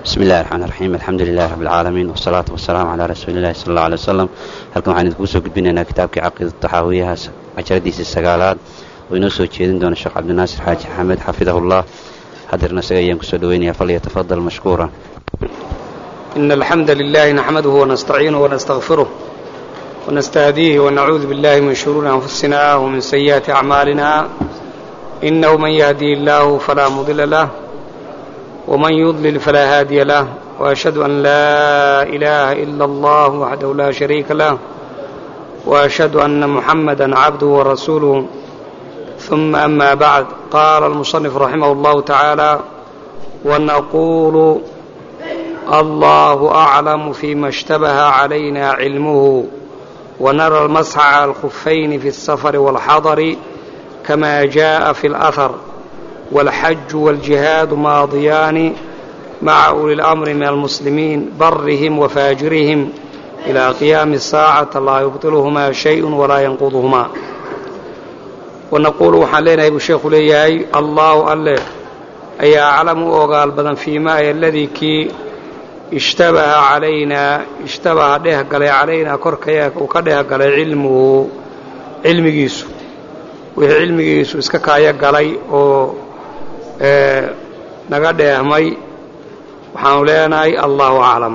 bismi illahi raxmaan raxiim alxamdu lilahi rabbi alcaalamiin wasalaatu wasalaamu calaa rasuuli illahi sala alla alay wasalam halkan waxaan idinkugu soo gudbinaynaa kitaabkii caqiida taxaawiyahaas cajaradiisii sagaalaad oo inoo soo jeedin doona sheekh cabdinaasir xaaji axmed xafidahullah hadeerna isaga ayaan kusoo dhoweynayaa falyatafadal mashkuura إن الحمد لله نحمده ونستعينه ونستغفره ونستهديه ونعوذ بالله من شرور أنفسنا ومن سيئات أعمالنا إنه من يهدي الله فلا مضل له ومن يضلل فلا هادي له وأشهد أن لا إله إلا الله وحده لا شريك له وأشهد أن محمدا عبده ورسوله ثم أما بعد قال المصنف رحمه الله تعالى ونقول الله أعلم فيما اشتبه علينا علمه ونرى المسح على الخفين في السفر والحضر كما جاء في الأثر والحج والجهاد ماضيان مع أولي الأمر من المسلمين برهم وفاجرهم إلى قيام الساعة لا يبطلهما شيء ولا ينقضهما ونقول waxaan leenahay buu sheekhu leeyahay allahu alle ayaa aclamu u ogaal badan fiimaa aladii kii ishtabaha calaynaa ishtabaha dheh galay calaynaa korkaya uu ka dheh galay cilmuhu cilmigiisu wixii cilmigiisu iska kaaya galay oo naga dheehmay waxaanu leenahay allahu aclam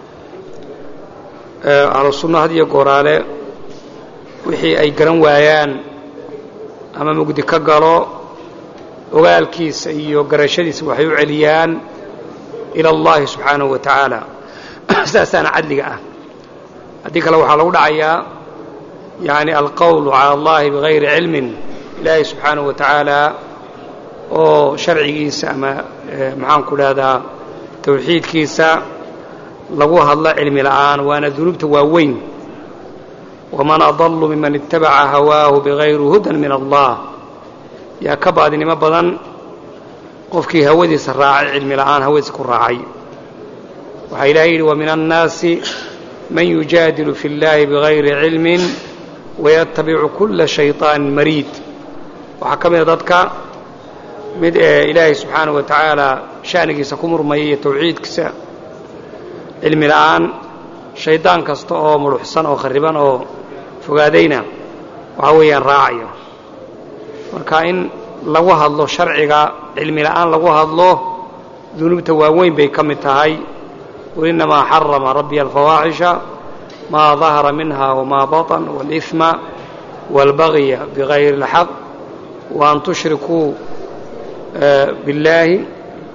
ahlu sunno had iyo gooraale wixii ay garan waayaan ama mugdi ka galo ogaalkiisa iyo garashadiisa waxay u celiyaan ila allahi subxaanahu wa tacaala sidaasaana cadliga ah haddii kale waxaa lagu dhacayaa yani alqowlu cala allahi bigayri cilmin ilaahay subxaanahu wa tacaala oo sharcigiisa ama maxaanku dhahdaa tawxiidkiisa lagu hadlo cilmi la'aan waana dunuubta waaweyn waman adallu miman itabaca hawaahu bigayri hudan min allah yaa ka baadinimo badan qofkii hawadiisa raacay cilmi la'aan hawadiisa ku raacay waxaa ilahay yidhi wa min annaasi man yujaadilu fi اllahi bigayri cilmin wayatabicu kula shayطaanin mariid waxaa ka mida dadka mid ee ilaahay subxaanahu wa tacaala sha'nigiisa ku murmaya iyo tawxiidkiisa cilmi la'aan shaydaan kasta oo mudhuxsan oo khariban oo fogaadayna waxaa weeyaan raacayo marka in lagu hadlo sharciga cilmi la'aan lagu hadlo dunuubta waaweyn bay ka mid tahay qul innamaa xarama rabbiya alfawaaxisha maa dahara minha wamaa baطan wاlإثma wاlbagya bigayri اlxaq waan tushrikuu biاllaahi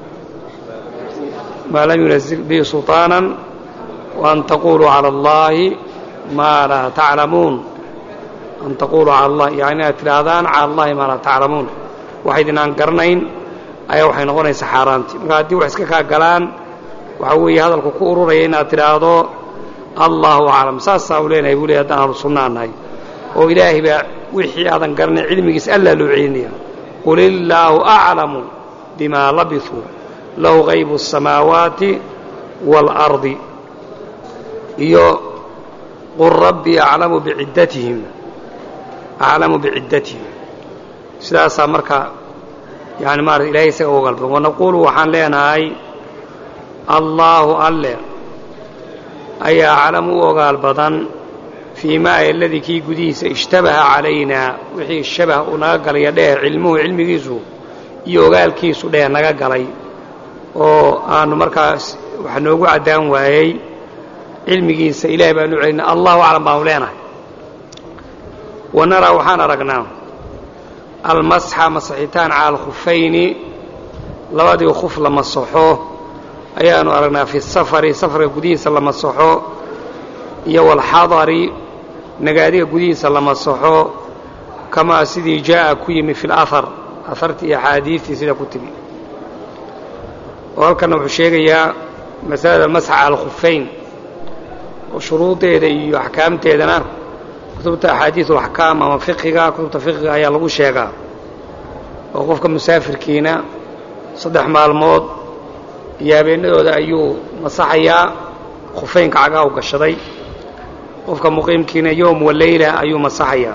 maa lam yunazil bihi sulطaana waan taquluu calى اllahi maa laa taclamuun an taquluu cala allah yani inaad tidhaahdaan cala allahi maa laa taclamuun waxaydinaan garanayn ayaa waxay noqonaysaa xaaraantii marka haddii wax iska kaa galaan waxaa weeye hadalku ku ururaya inaad tidhaahdo allahu aclam saasaa u leenahay buu ley haddaan ahlu sunnaa nahay oo ilaahay baa wixii aadan garanayn cilmigiisa allaa loo celinaya qul illaahu aclamu bimaa labisuu lahu haybu الsamaawaati wاlأrdi iyo qul rabbii aclamu biciddatihim aclamu biciddatihim sidaasaa marka yani maarata ilahay isaga ogaal badan wanaquulu waxaan leenahay allaahu alle ayaa aclamu u ogaal badan fii maa aladii kii gudihiisa ishtabaha calaynaa wixii shabah uu naga galaya dheer cilmuhu cilmigiisu iyo ogaalkiisu dheer naga galay oo aanu markaas wax noogu caddaan waayey cilmigiisa ilahay baanu celinay allahu aclam baanu leenahay wanaraa waxaan aragnaa almasxa masaxitaan cala alkhufayni labadii khuf la masaxo ayaanu aragnaa fi safari safarka gudihiisa la masaxo iyo walxadari nagaadiga gudihiisa la masaxo kamaa sidii jaa'a ku yimi fi lahar ahartii iyo axaadiistii sida ku timi oo halkanna wuxuu sheegayaa masalada masxa cala alkhufayn oo shuruudeeda iyo axkaamteedana kutubta axaadiis alaxkaam ama fiqiga kutubta fiqiga ayaa lagu sheegaa oo qofka musaafirkiina saddex maalmood iyo habeennadooda ayuu masaxayaa khufaynka cagaha u gashaday qofka muqiimkiina yowm wa leyla ayuu masaxayaa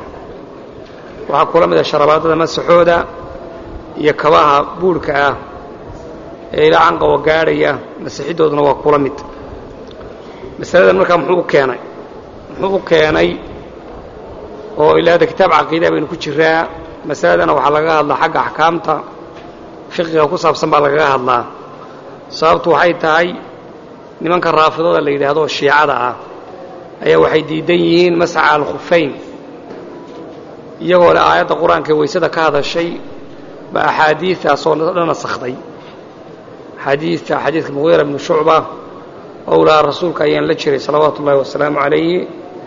waxaa kula mid a sharabaadada masaxooda iyo kabaha buurhka ah ee ilaa canqawa gaadhaya masixidooduna waa kula mid masaladan markaa muxuu u keenay muxuu u keenay oo ilaada kitaab caqiida baynu ku jiraa masaladana waxaa lagaga hadlaa xagga axkaamta fiqiga ku saabsan baa lagaga hadlaa sababtu waxay tahay nimanka raafidada la yidhaahdo shiicada ah ayaa waxay diidan yihiin masca alkhufayn iyagoo le aayadda qur-aanka ee weysada ka hadashay ba axaadiidaasoo dhan nasakhday axaadiidta xadiidka muqiira bnu shucba owlaa rasuulka ayaan la jiray salawaatu ullahi wasalaamu calayhi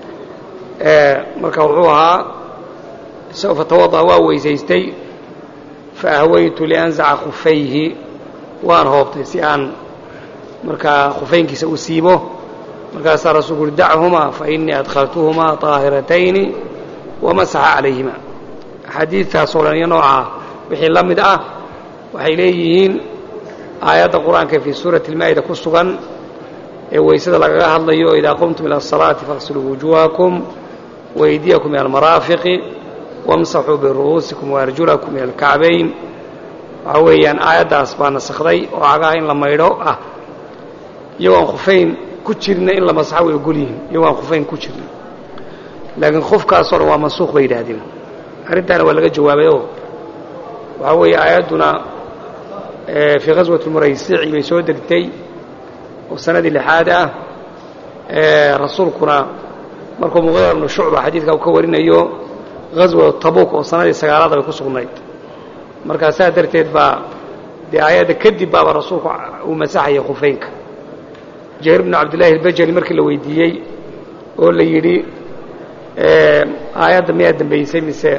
marka wuxuu ahaa fatawada waa weysaystay fa ahwaytu lianzaca khufayhi waan hoobtay si aan markaa khufaynkiisa u siibo markaasaa rasuulku uhi dachumaa fa innii adkhaltuhumaa طaahiratayni wamasaxa calayhima axaadiidtaasoo dhan iyo noocaa wixii la mid ah waxay leeyihiin aayadda qur-aanka fii suurati اlmaa'ida ku sugan ee weysada lagaga hadlayo idaa qumtum ila الصalaati faغsiluu wujuhakum waydiyakum min almaraafiqi wamsaxuu biru'uusikum waarjulakum min alkacbayn waxaa weeyaan aayaddaas baa nasakhday oo cagaha in la maydho ah iyagoo aan khufayn ku jirna in la masaxo way ogol yihiin iyagoo aan khufayn ku jirna laakiin khufkaasoo dhan waa mansuuq bay yidhaahdeen arrintaana waa laga jawaabay oo waxaa weeye aayadduna fii ghaswati muraysici bay soo degtay oo sanadii lixaad ah rasuulkuna markuu muqiira bnu shucba xadiidka uu ka warinayo ghaswa tabuuk oo sanadii sagaalaad bay ku sugnayd markaa saa darteed baa dee aayadda kadib baaba rasuulku uu masaxaya khufaynka jahiir bnu cabdillaahi albajali markii la weydiiyey oo la yidhi aayadda miyaa dambaysay mise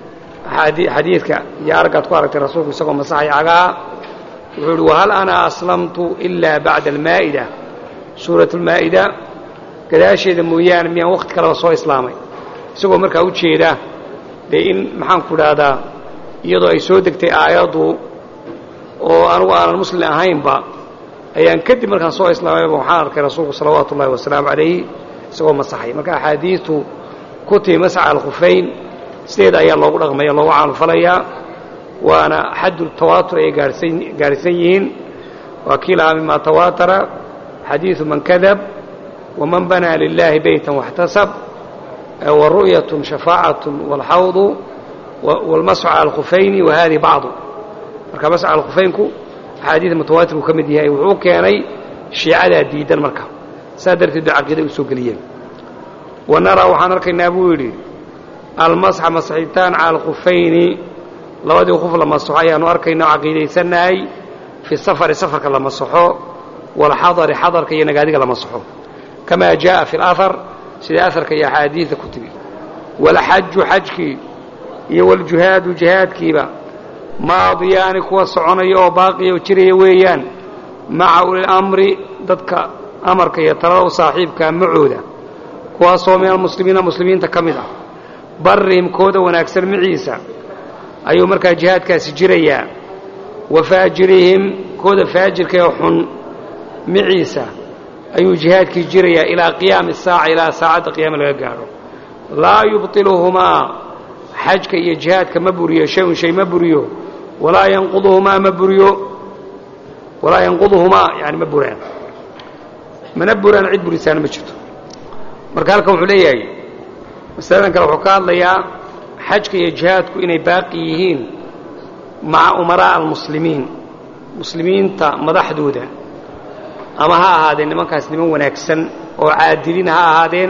xadiidka iyo araggaad ku aragtay rasuulku isagoo masaxaya cagaha wuxuu yidhi wahal ana aslamtu ilaa bacda almaa'ida suurat almaa'ida gadaasheeda mooyaane miyaan wakhti kaleba soo islaamay isagoo markaa u jeeda dee in maxaanku idhaahdaa iyadoo ay soo degtay aayaddu oo anugu aanan muslim ahaynba ayaan kadib markaan soo islaamayba waxaan arkay rasuulku salawaatu ullahi wasalaamu calayhi isagoo masaxay marka axaadiidtu ku timi masxa alkhufayn sideeda ayaa loogu dhaqmaya loogu caanufalayaa waana xaddu tawaatur ayay gaarhsan yihiin waa kii lahaa mima tawaatara xadiidu man kadab waman banaa lilaahi beytan waxtasab waru'yatun shafaacatun waalxawdu waalmasxu cala alkhufayni wa hadihi bacdu marka masx cala alkhufaynku axaadiida mutawaatir uu ka mid yahay wuxuu keenay shiicadaa diidan marka saa darteed bay caqiiday u soo geliyeen wa naraa waxaan arkaynaa buu yidhi almasxa masxitaan cala alkhufayni labadii khuf la masaxo ayaanu arkayna oo caqiidaysannahay fi safari safarka la masaxo waalxadari xadarka iyo nagaadiga la masaxo kamaa jaaءa fi اlahar sida aharka iyo axaadiida ku timi waalxaju xajkii iyo waljuhaadu jihaadkiiba maadiyaani kuwa soconaya oo baaqiya oo jiraya weeyaan maca ulilamri dadka amarka iyo talada u saaxiibkaa macooda kuwaasoo min almuslimiina muslimiinta ka mid ah barrihim kooda wanaagsan maciisa ayuu markaa jihaadkaasi jirayaa wa faajirihim kooda faajirka ee xun maciisa ayuu jihaadkii jirayaa ilaa qiyaami saaca ilaa saacadda qiyaama laga gaadho laa yubطiluhumaa xajka iyo jihaadka ma buriyo shay-un shay ma buriyo walaa yanquduhumaa ma buriyo walaa yanquduhumaa yani ma buraan mana buraan cid burisaana ma jirto marka halkan wuxuu leeyahay masaladan kale wuxuu ka hadlayaa xajka iyo jihaadku inay baaqi yihiin maca umaraa'a almuslimiin muslimiinta madaxdooda ama ha ahaadeen nimankaas niman wanaagsan oo caadiliin ha ahaadeen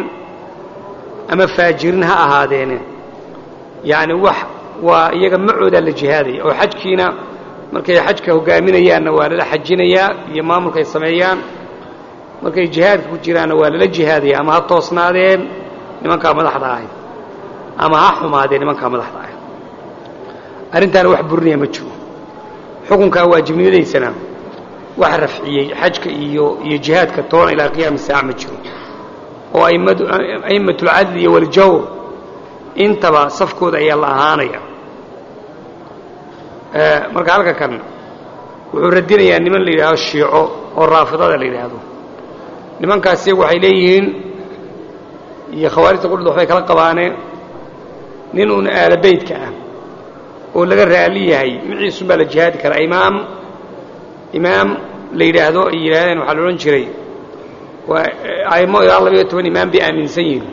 ama faajirin ha ahaadeene yacni wax waa iyaga macoodaa la jihaadaya oo xajkiina markay xajka hogaaminayaanna waa lala xajinayaa iyo maamulkaay sameeyaan markay jihaadka ku jiraanna waa lala jihaadaya ama ha toosnaadeen nimankaa madaxda ahay ama ha xumaadeen nimankaa madaxda ahay arrintaana wax burinaya ma jiro xukunkaa waajibnimadaysana wax rafciyey xajka iyo iyo jihaadka toona ilaa qiyaami saaca ma jiro oo a'immatulcadli iyo waljawr intaba safkooda ayaa la ahaanaya marka halka kan wuxuu radinayaa niman la yidhaahdo shiico oo raafidada la yidhaahdo nimankaas iyagu waxay leeyihiin iyo khawaarijta qudhda waxbay kala qabaaneen nin uun aalabeydka ah oo laga raali yahay miciisun baa la jihaadi karaa imaam imaam la yidhaahdo ay yidhaahdeen waxaa la odhan jiray waa aimo ilaa labayo toban imaam bay aaminsan yihin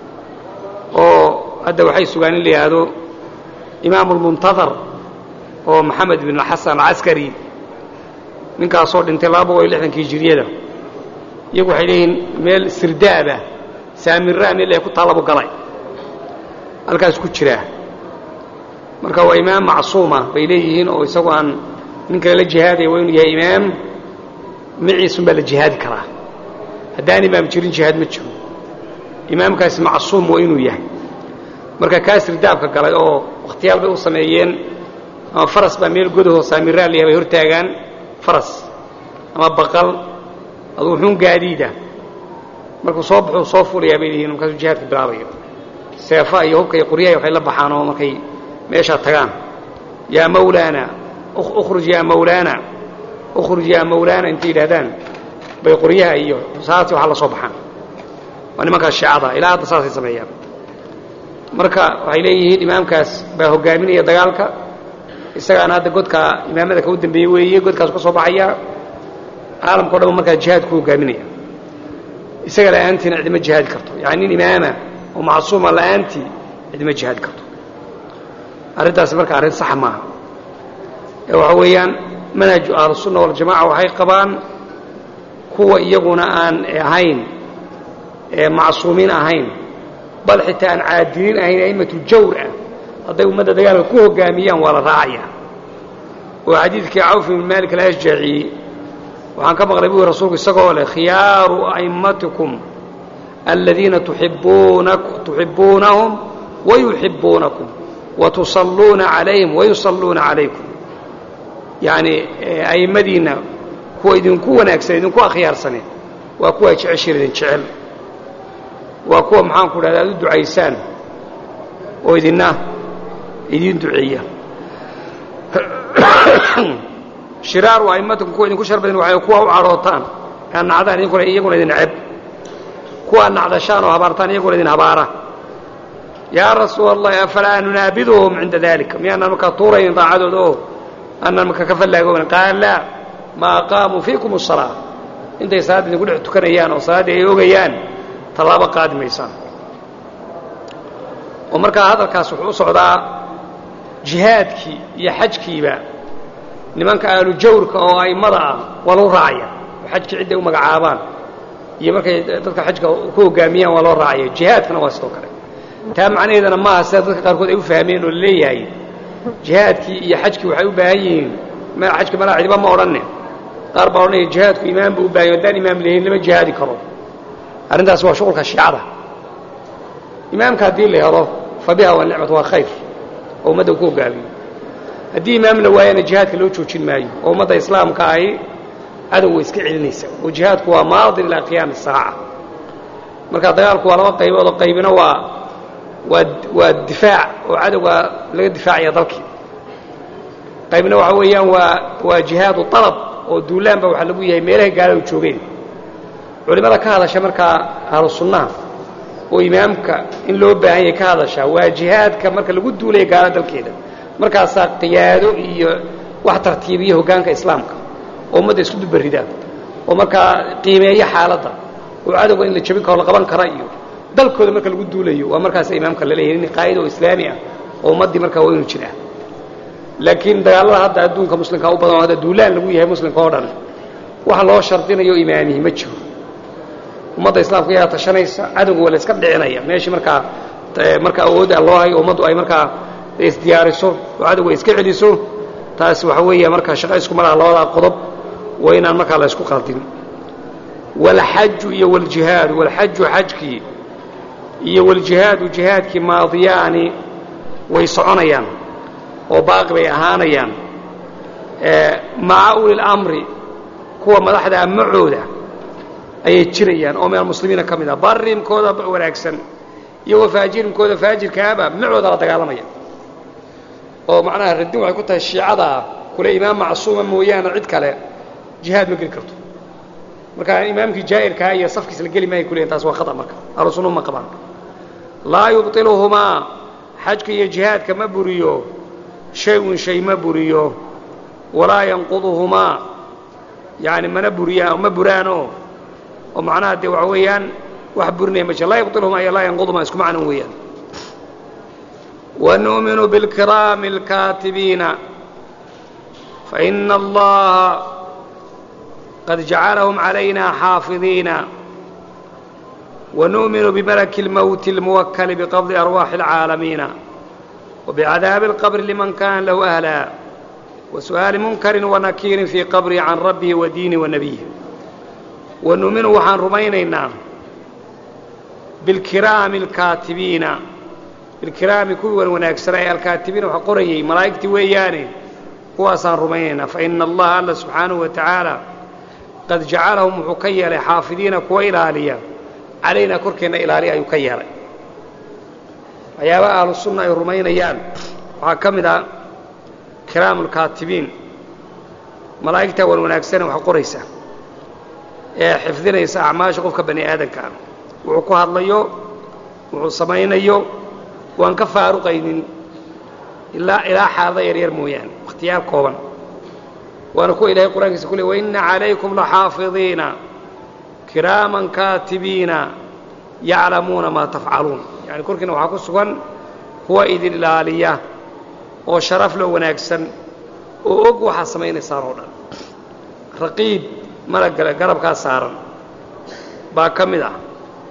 oo hadda waxay sugaan in la yidhaahdo imaamu lmuntadar oo maxamed bin xasan alcaskari ninkaasoo dhintay laba boqol iyo lixdankii hijiriyada iyagu waxay leeyihiin meel sirdaaba saamirraa meel ku taalabu galay halkaas ku jiraa marka waa imaam macsuuma bay leeyihiin oo isagu aan nin kale la jihaadaya waa inuu yahay imaam maciisun baa la jihaadi karaa haddaan imaam jirin jihaad ma jiro imaamkaasi macsuum waa inuu yahay marka kaa sirdaabka galay oo wakhtiyaal bay u sameeyeen ama faras baa meel godahoo saamirraa la yahay bay hortaagaan faras ama baqal aduu xun gaadiida markuu soo baxuu soo fulayaa bay leeyihin markaasuu jihaadka bilaabaya seefa iyo hubka iyo qoryahay waxay la baxaan oo markay meeshaa tagaan yaa mawlaana ukhruj yaa mawlaana ukhruj yaa mawlaana intay yidhahdaan bay qoryaha iyo saasi waxaa la soo baxaan waa nimankaas shiicada ilaa hadda saasay sameeyaan marka waxay leeyihiin imaamkaas baa hogaaminaya dagaalka isagaana hadda godka imaamada ka u dambeeyey weeye godkaasu ka soo baxaya caalamka o dhan markaa jihaad ku hogaaminaya isaga la'aantiina cidima jihaadi karto yani nin imaama oo macsuuma la'aantii cidima jihaadi karto arrintaasi marka arrin saxa maaha ee waxa weeyaan manhaju ahlusunna waljamaca waxay qabaan kuwa iyaguna aan ahayn ee macsuumiin ahayn bal xitaa aan caadiliin ahayn a'immatu jawr ah hadday ummadda dagaalka ku hogaamiyaan waa la raacaya oo xadiidkii cawf ibn maalik alashjaci waxaan ka maqlay buui rasuulku isagoo leh khiyaaru a'immatikum aladiina tuxibbuunahum wayuxibbuunakum watusalluuna calayhim wayusalluuna calaykum yacni a'immadiinna kuwa idinku wanaagsan idinku akhyaarsaneen waa kuwa jeceshiin idin jecel waa kuwa maxaanku dhahda aad u ducaysaan oo idinna idiin duceeya shiraaru a'immatikum kuwa idinku shar badan waxay kuwa u cadhootaan aad nacdaan idinkuna iyaguna idin ceb kuwa aad nacdashaan oo habaartaan iyaguna idin habaara yaa rasuula allahi afalaa nunaabiduhum cinda dalika miyaanaan markaa tuuraynin daacadooda oo aanaan markaa ka fallaagooban qaala laa ma aqaamuu fiikum asalaa intay salaadda idinku dhex tukanayaan oo salaaddii ay ogayaan tallaabo qaadi maysaan oo markaa hadalkaas wuxuu u socdaa jihaadkii iyo xajkiiba nimanka ahlu jawrka oo a'immada ah waa loo raacaya oo xajkii cidday u magacaabaan iyo markay dadka xajka ku hoggaamiyaan waa loo raacaya jihaadkana waa sidoo kale taa macnaheedana maaha sida dadka qaarkood ay u fahmeen oo la leeyahay jihaadkii iyo xajkii waxay u baahan yihiin xajka malaa cidiba ma odhanne qaar baa odhanaya jihaadku imaam buu u bahan yahy haddaan imaam lahayn lama jihaadi karo arrintaas waa shuqulka shiicada imaamka haddii la helo fa biha waa nicmat waa khayr oo ummadda ku hoggaamiyo haddii imaam la waayana jihaadka loo joojin maayo oo ummadda islaamka ahi cadow way iska celinaysa oo jihaadku waa maadin ilaa qiyaami saaca marka dagaalku waa laba qaybood oo qaybina waa waa waa difaac oo cadowga laga difaacaya dalkii qaybna waxa weeyaan waa waa jihaadu alab oo duulaanba waxaa lagu yahay meelahay gaaladu joogeen culimmada ka hadasha markaa ahlu sunnaha oo imaamka in loo baahan yahay ka hadasha waa jihaadka marka lagu duulaya gaala dalkeeda markaasaa qiyaado iyo wax tartiibiya hoggaanka islaamka oo ummadda isku dubarida oo markaa qiimeeya xaaladda oo cadowga in la jabin karo la qaban kara iyo dalkooda marka lagu duulayo waa markaasa imaamka la leeyahay nin qaa'ida oo islaami ah oo ummaddii markaa waa inuu jiraa laakiin dagaallada hadda adduunka muslimka u badan oo hadda duulaan lagu yahay muslimka oo dhan waxa loo shardinayo imaamihi ma jiro ummadda islaamka ayaa tashanaysa cadowga waa la iska dhicinaya meeshii markaa marka awoodda loo hayo ummaddu ay markaa isdiyaariso oo cadowga ay iska celiso taasi waxa weeya markaa shaqa isku malaha labadaa qodob waa inaan markaa la isku qaldin walxaju iyo waljihaadu walxaju xajkii iyo waljihaadu jihaadkii maadiyaani way soconayaan oo baaqi bay ahaanayaan maca uli lamri kuwa madaxda macooda ayay jirayaan oo min almuslimiina ka mid ah barimkooda wanaagsan iyo wafaajirimkooda faajirkaaba macooda la dagaalamaya oo macnaha radin waxay ku tahay shiicadaa kule imaam macsuuma mooyaane cid kale jihaad ma geli karto marka imaamkii jaa'irkaa iyo safkiis la geli maaya kuleeyin taas waa khata marka ahlu sunnu ma qabaan laa yubطiluhumaa xajka iyo jihaadka ma buriyo shay-un shay ma buriyo walaa yanquduhumaa yani mana buriyaan ma buraanoo oo macnaha dee waxa weeyaan wax burinaya ma jira laa yubطilhuma iyo laa yanquduma isku macnan weeyaan wanu'minu biاlkiraami اlkaatibiina faina allaha qad jacalahum calayna xaafidiina ونؤمن بملك الموت الموكل بقبض أرواح العالمين وبعذاب القبر لمن كان له أهلا وسؤال منكر ونكير في قبره عن ربه ودينه ونبيه ونؤمن وحان رمينينا بالكرام الكاتبين بالكرام كوي ونكسر الكاتبين وحقري ملائكتي وياني هو أصان رمينينا فإن الله الله سبحانه وتعالى قد جعلهم حكيا حافظين كويلاليا calaynaa korkeenna ilaaliya ayuu ka yeelay waxyaabaha ahlu sunna ay rumaynayaan waxaa ka mid ah kiraamulkaatibiin malaa'igtaa wan wanaagsane wax qoraysa ee xifdinaysa acmaasha qofka bani aadanka ah wuxuu ku hadlayo wuxuu samaynayo waan ka faaruqaynin ilaa ilaa xaalada yaryar mooyaane wakhtiyaal kooban waana kuwa ilahay qur-aankiisa ku le waina calaykum laxaafidiina kiraaman kaatibiina yaclamuuna maa tafcaluun yani korkiina waxaa ku sugan kuwa idin ilaaliya oo sharaf loo wanaagsan oo og waxaa samaynaysaan oo dhan raqiib malagale garabkaa saaran baa ka mid ah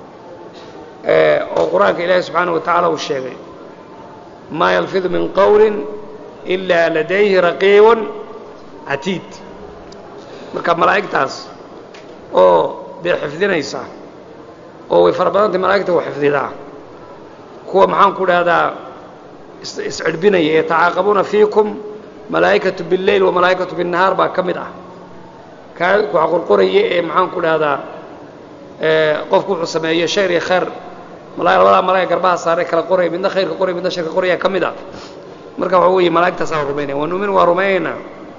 oo qur-aanka ilaahi subxaana wa tacaala uu sheegay maa yalfidu min qowlin ilaa ladayhi raqiibun catiid marka malaa'igtaas oo dee xifdinaysa oo way fara badantay malaa'igta wa xifdidaa kuwa maxaan ku dhahdaa iscidhbinaya yatacaaqabuuna fiikum malaa'ikatu biاlleyl wa malaa'ikatu biالnahaar baa ka mid ah kaa waxa qorqoraya ee maxaan ku dhahdaa qofku wuxuu sameeyo shayr iyo khayr labadaa malaaga garbaha saaray kala qoraya midna khayrka qoraya midna sharka qoraya ka mid ah marka waxa weeye malaa'igtaasaan rumaynaya wa nu'minu waa rumaynaynaa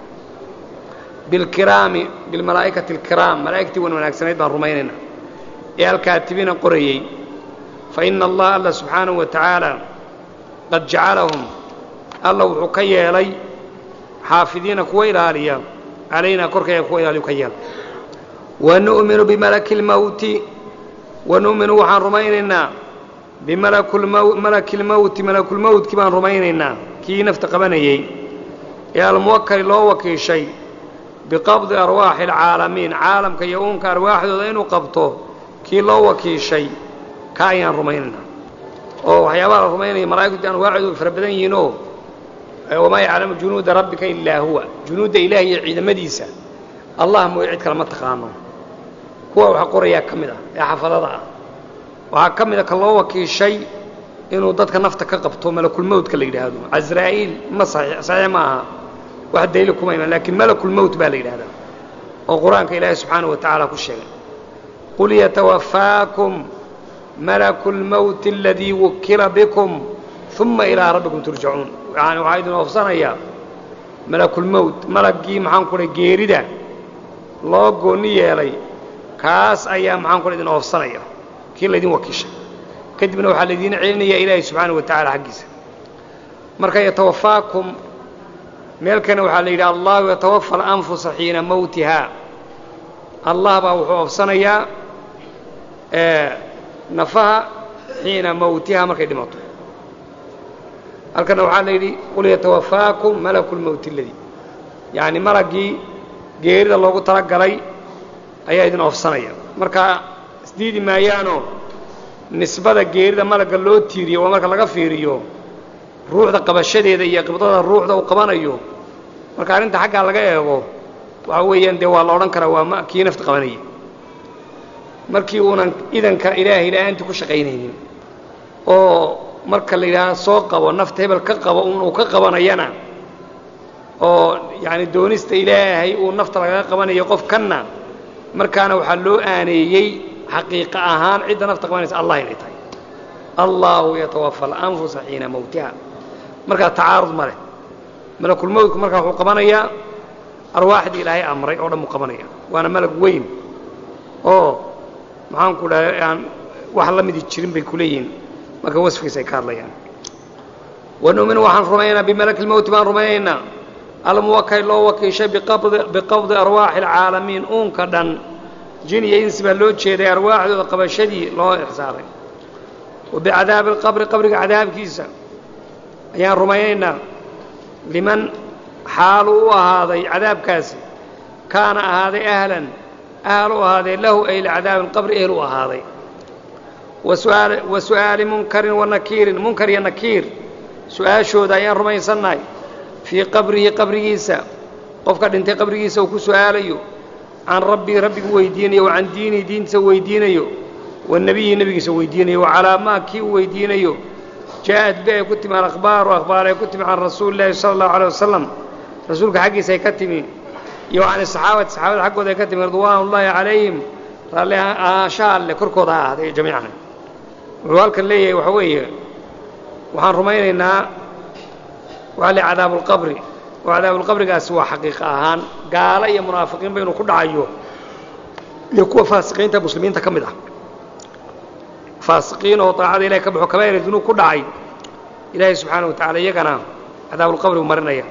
bilkiraami bilmalaa'ikati alkiraam malaa'igtii wan wanaagsanayd baan rumaynaynaa ee alkaatibiina qorayey fa ina allaha alla subxaanahu wa tacaala qad jacalahum alla wuxuu ka yeelay xaafidiina kuwa ilaaliya calaynaa korkayga kuwa ilaaliyu ka yeelay wa nu'minu bimalaki lmawti wa nu'minu waxaan rumaynaynaa bimalaki lmawti malakulmawtkii baan rumaynaynaa kii nafta qabanayey ee almuwakali loo wakiishay biqabdi arwaaxi alcaalamiin caalamka iyo uunka arwaaxdooda inuu qabto kii loo wakiishay ka ayaan rumaynaynaa oo waxyaabaha la rumaynaya malaa'igtu anwaacdoodu way fara badan yihiinoo wamaa yaclamu junuuda rabbika ilaa huwa junuudda ilaahi iyo ciidamadiisa allah mooye cid kale ma taqaano kuwa waxa qorayaa ka mid ah ee xafadada ah waxaa ka mid a ka loo wakiishay inuu dadka nafta ka qabto malakulmowtka la yidhaahdo casraa'iil ma saxiix ma aha wax daliil kuma iman laakiin malakulmowt baa la yidhahdaa oo qur-aanka ilaahi subxaanahu wa tacaala ku sheegay qul yatawafaakum malaku lmowti aladii wukila bikum uma ilaa rabbikum turjacuun yani waxaa idin oofsanayaa malakulmowt malaggii maxaan ku dhahay geerida loo goonni yeelay kaas ayaa maxaan ku dhahay idin oofsanaya kii laydin wakiishay kadibna waxaa laydiin celinayaa ilaahi subxaanahu wa tacaala xaggiisa marka yatawafaakum meelkana waxaa la yidhi allahu yatawafa alanfusa xiina mowtiha allah baa wuxuu oofsanayaa nafaha xiina mowtiha markay dhimato halkana waxaa la yidhi qul yatawafaakum malaku lmowti aladii yacni malaggii geerida loogu tala galay ayaa idin oofsanaya marka isdiidi maayaanoo nisbada geerida malagga loo tiiriyo waa marka laga fiiriyo ruuxda qabashadeeda iyo qibdada ruuxda uu qabanayo marka arrinta xaggaa laga eego waxa weeyaan dee waa la odhan karaa waa ma kii nafta qabanayay markii uunan idanka ilaahay la-aantii ku shaqaynaynin oo marka la yidhaaha soo qabo nafta hebel ka qabo un uu ka qabanayana oo yacani doonista ilaahay uu nafta lagaga qabanayo qof kanna markaana waxaa loo aaneeyey xaqiiqa ahaan cidda nafta qabanaysa allah inay tahay allahu yatawafa alanfusa xiina mowtiha markaa tacaarud ma leh malakulmowtku markaa wuxuu qabanayaa arwaaxdii ilaahay amray oo dhan buu qabanaya waana malag weyn oo maxaan ku dhahay aan wax la midi jirin bay ku leeyihiin marka wasfigiisa ay ka hadlayaan wa nu'minu waxaan rumaynaynaa bimalaki lmowti baan rumaynaynaa almuwakal loo wakiishay biqabdi arwaaxi alcaalamiin uunka dhan jin iyo insi baa loo jeeday arwaaxdooda qabashadii loo ixsaaray wa bicadaabi alqabri qabriga cadaabkiisa ayaan rumaynaynaa liman xaalu u ahaaday cadaabkaasi kaana ahaaday ahlan ahal u ahaaday lahu ay licadaabi alqabri ehel u ahaaday wa su'aali munkarin wa nakiirin munkar iyo nakiir su-aashooda ayaan rumaysannahay fii qabrihi qabrigiisa qofka dhintay qabrigiisa uu ku su'aalayo can rabbii rabbigu weydiinayo wa can diinihi diintiisa weydiinayo wa nebiyihi nebigiisa weydiinayo wa calaa maa kii uu weydiinayo jaa-ad bi ay ku timi alakhbaaru akhbaar ay ku timi can rasuuli llaahi sala allahu alay wasalam rasuulka xaggiisa ay ka timi iyo can saxaabati saxaabada xaggooda ay ka timi ridwaan ullaahi calayhim raalli ahaanshaha alle korkooda ha ahaaday jamiican wuxuu halkan leeyahay waxa weeye waxaan rumaynaynaa waxaa le cadaabulqabri oo cadaabulqabrigaasi waa xaqiiqa ahaan gaalo iyo munaafiqiinba inuu ku dhacayo iyo kuwa faasiqiinta muslimiinta ka mid ah faasiqiin oo daacada ilahay ka baxo kabaa'ir dunuub ku dhacay ilaahay subxaana wa tacala iyagana cadaabulqabrigu marinaya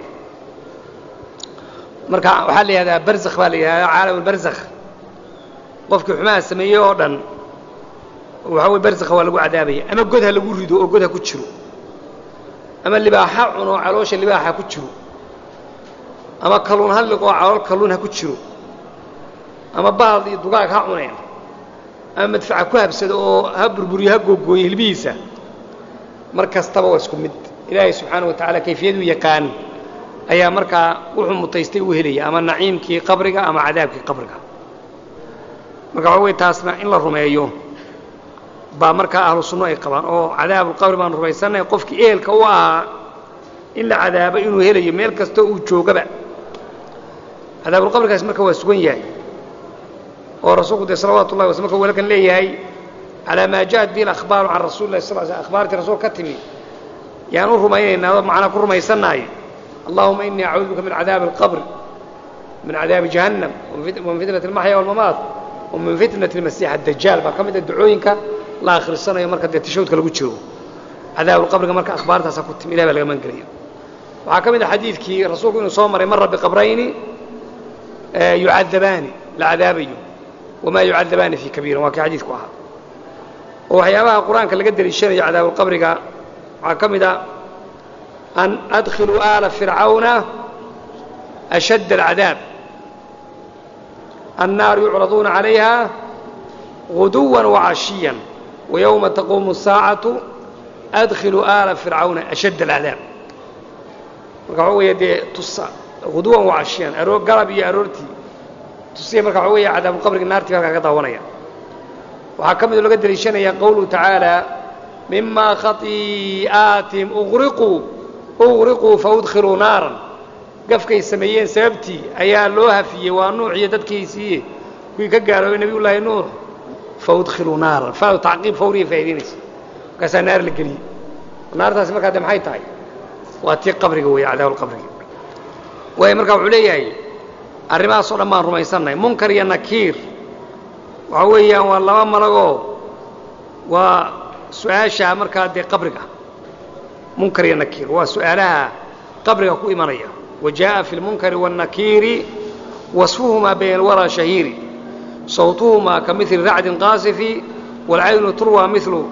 marka waxaa la yihahdaa barzakh baa la yihahdaa caalam albarzakh qofkii xumaha sameeyey oo dhan waxa weye barzakha waa lagu cadaabaya ama god ha lagu rido oo god ha ku jiro ama libaaxa cuno caloosha libaaxa ku jiro ama kalluun ha liqoo calool kalluun ha ku jiro ama baal iyo dugaag ha cuneen ama madfaca ku habsado oo ha burburiyo ha googooyo hilbihiisa mar kastaba waa isku mid ilaahay subxaana wa tacaala kayfiyaduu yaqaan ayaa markaa wuxuu mutaystay u helaya ama naciimkii qabriga ama cadaabkii qabriga marka waxa wey taasna in la rumeeyo baa markaa ahlu sunno ay qabaan oo cadaabulqabri baan rumaysannahay qofkii ehelka u ahaa in la cadaabo inuu helayo meel kastoo uu joogaba cadaabulqabrigaas marka waa sugan yahay oo rasuulku dee salawaatu ullahi wasl marka walakan leeyahay calaa maa ja'at bihi alakhbaaru can rasuli lahi sal l sl akhbaartii rasuul ka timi yaan u rumaynaynaa oo macnaa ku rumaysannahay allahuma inii acuudu bika min cadaabi alqabri min cadaabi jahannam wamin fitnati almaxya walmamaat wamin fitnati almasiix addajaal baa ka mid a ducooyinka la akhrisanayo marka dee tashawudka lagu jiro cadaabulqabriga marka akhbaartaasaa ku timi ilahi baa laga maangelaya waxaa ka mid a xadiidkii rasuulku inuu soo maray mara biqabrayni yucadabaani la cadaabayo wamaa yucadabaani fii kabiirin waa kii xadiidku ahaa oo waxyaabaha qur-aanka laga deliishanayo cadaabulqabriga waxaa ka mid a an adkhiluu aala fircawna ashadd alcadaab annaaru yucraduuna calayha guduwan wacashiyan wayowma taquumu asaacatu adkhiluu aala fircawna ashadd alcadaab marka waxa weeye dee tusa guduwan wacashiyan aroo galab iyo aroortii tusiya marka waxa weeye cadaabulqabriga naartii halkaa ka daawanaya waxaa ka midoo laga deliishanaya qowluhu tacaala mima khatii'aatihim uqriquu uqriquu faudkhiluu naaran gafkay sameeyeen sababtii ayaa loo hafiyey waa nuux iyo dadkiisiiye kuwii ka gaaloobay nebiyullaahi nuux faudkhiluu naaran faadu tacqiib fawriya faa'idaynaysa markaasaa naar la geliyey naartaasi markaa de maxay tahay waa tii qabriga weeye cadaabulqabriga waayo markaa wuxuu leeyahay arrimahaasoo dhan baan rumaysannahay munkar iyo nakiir waxa weeyaan waa laba malagoo waa su-aasha markaa dee qabriga munkar iyo nakiir waa su-aalaha qabriga ku imanaya wa jaaءa fi اlmunkari wالnakiiri wasfuhumaa bayna alwaraa shahiiri sawtuhumaa ka mili racdin qaasifi wاlcaynu turwa milu